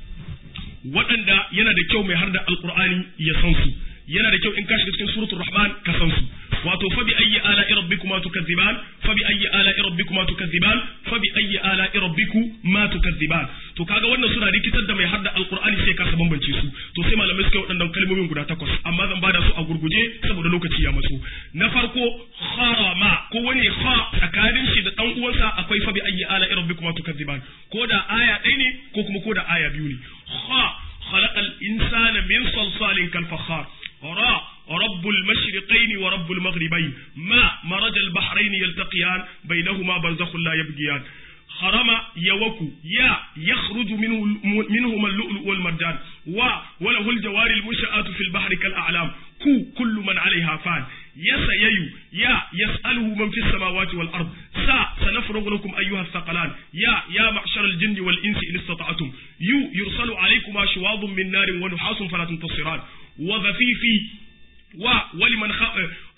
waɗanda yana da kyau mai har da alƙur'ani ya san su yana da kyau in ka shiga cikin suratul rahman ka san su wato fa bi ayyi ala rabbikuma tukazziban fa bi ayyi ala rabbikuma tukazziban fa bi ayyi ala rabbikuma tukazziban to kaga wannan suna rikitar da mai har da alqur'ani sai ka bambance su to sai malamai suka waɗannan kalmomin guda takwas amma zan bada su a gurguje saboda lokaci ya matso na farko harama ko wani ha tsakanin shi da dan uwansa akwai fa bi ayyi ala rabbikuma tukazziban ko da aya ɗaya ne ko kuma ko da aya biyu ne ha khalaqal insana min salsalin kal fakhar ra رب المشرقين ورب المغربين ما مرج البحرين يلتقيان بينهما برزخ لا يبغيان حرم يوكو يا يخرج منه منهما اللؤلؤ والمرجان و وله الجوار المنشآت في البحر كالأعلام كو كل من عليها فان يسيي يا يسأله من في السماوات والأرض سا سنفرغ لكم أيها الثقلان يا يا معشر الجن والإنس إن استطعتم يو يرسل عليكما شواظ من نار ونحاس فلا تنتصران وذفيفي و ولمن خ...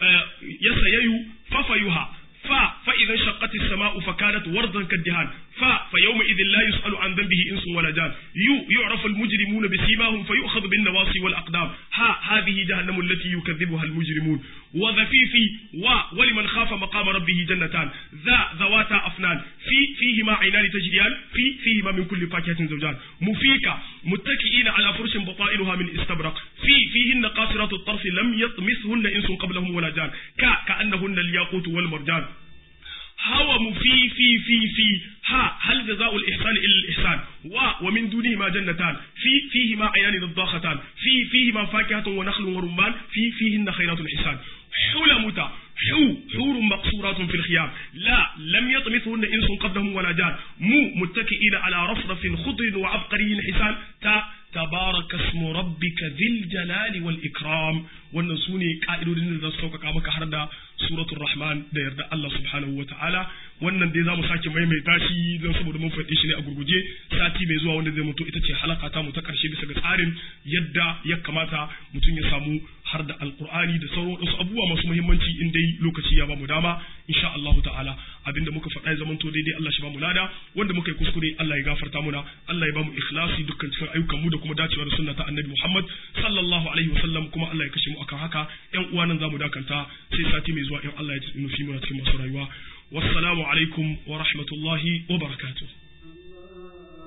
يسيي ففيها ف فإذا انشقت السماء فكانت وردا كالدهان ف فيومئذ لا يسأل عن ذنبه إنس ولا جان يو يعرف المجرمون بسيماهم فيؤخذ بالنواصي والأقدام ها هذه جهنم التي يكذبها المجرمون وذفيفي و ولمن خاف مقام ربه جنتان ذا ذواتا أفنان في فيهما عينان تجريان في فيهما من كل فاكهة زوجان مفيكة متكئين على فرش بطائلها من استبرق في فيهن قاصرات الطرف لم يطمثهن إنس قبلهم ولا جان ك كأنهن الياقوت والمرجان هوى في في في في ها هل جزاء الإحسان إلا الإحسان و ومن دونهما جنتان في فيهما عيان نضاختان في فيهما فاكهة ونخل ورمان في فيهن خيرات الحسان حلمت حو حور مقصورات في الخيام لا لم يطمثهن إنس قبلهم ولا جان مو متكئين على رفرف خضر وعبقري حسان تا تبارك اسم ربك ذي الجلال والإكرام wannan su ne ƙa'idodin da za su sauƙaƙa maka har da suratul rahman da yarda Allah subhanahu wa ta'ala wannan dai za mu sake maimaita shi don saboda mun faɗi shi ne a gurguje sati mai zuwa wanda zai mutu ita ce halaka ta mu ta ƙarshe bisa ga tsarin yadda ya kamata mutum ya samu har da alƙur'ani da sauran wasu abubuwa masu muhimmanci in dai lokaci ya ba mu dama insha Allah ta'ala abinda muka faɗa ya zamanto daidai Allah shi ba mu lada wanda muka yi kuskure Allah ya gafarta muna Allah ya ba mu ikhlasi dukkan cikin ayyukan mu da kuma dacewa da sunna ta annabi Muhammad sallallahu alaihi wasallam kuma Allah ya kashe mu akan haka ƴan uwa nan zamu dakanta sai sati mai zuwa in Allah ya nufi mu cikin masu rayuwa wassalamu alaikum wa rahmatullahi wa barakatuh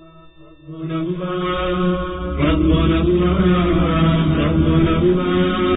ربنا الله ربنا الله ربنا الله